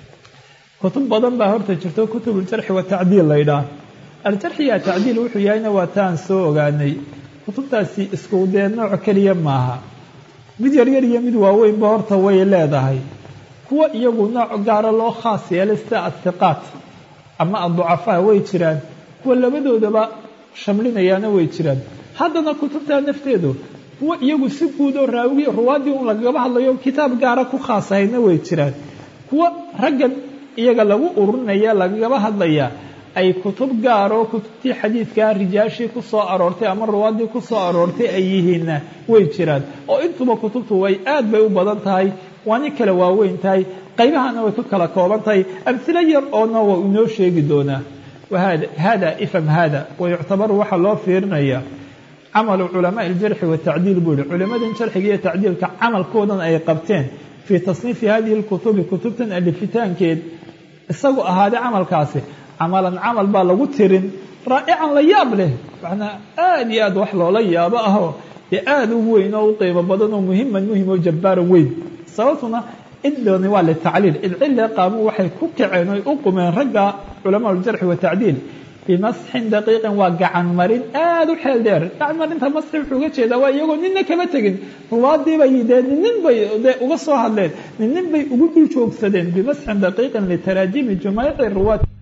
kutub badan baa horta jirto kutub uljarxi watacdiil la yidhaah aljarxi iyo atacdiil wuxuu yahayna waa taan soo ogaanay kutubtaasi isku dee nooc keliya maaha mid yaryar iyo mid waaweynba horta way leedahay kuwa iyagu nooc gaara loo khaas yeelay sida athiqaat ama adducafaa way jiraan kuwa labadoodaba shamlinayaana way jiraan haddana kutubtaa nafteedu kuwa iyagu si guud oo raawigi ruwaaddii un lagagaba hadlayo kitaab gaara ku khaas ahayna way jiraan kuwa raggan iyaga lagu ururinaya lagagaba hadlaya ay kutub gaaroo kutubtii xadiidkaa rijaashii ku soo aroortay ama ruwaaddii ku soo aroortay ay yihiinna way jiraan oo intuba kutubtu way aad bay u badan tahay waani kala waaweyn tahay qaybahana way ku kala kooban tahay amhilo yar oona waa inoo sheegi doonaa hada ifham hada wayuctabaru waxaa loo fiirinaya camalu culamaai aljarxi watacdiil buu yihi culimmadan jarxiga iyo tacdiilka camalkoodan ay qabteen fii tasniifi hadihi lkutubi kutubtan alifitaankeed isagu ahaaday camalkaasi camalan camal baa lagu tirin raa'ican la yaab leh macnaa aad iyo aad wax loola yaabo ahoo dee aada u weyn oo u qiimo badan oo muhiman muhim oo jabbaaran weyn sababtuna ciddooni waa litacliil cidcille qaamu waxay ku kaceen oy u qumeen ragga culamaa uljarxi watacdiil bimasxin daqiiqin waa gacan marin aada u xeel dheer gacan marinta masxi wuxuu uga jeedaa waa iyagoo nina kama tegin ruwaadiibay dee ninin bay dee uga soo hadleen ninin bay ugu dul joogsadeen bimasxin daqiiqin litaraajimi jumaaci ruwaad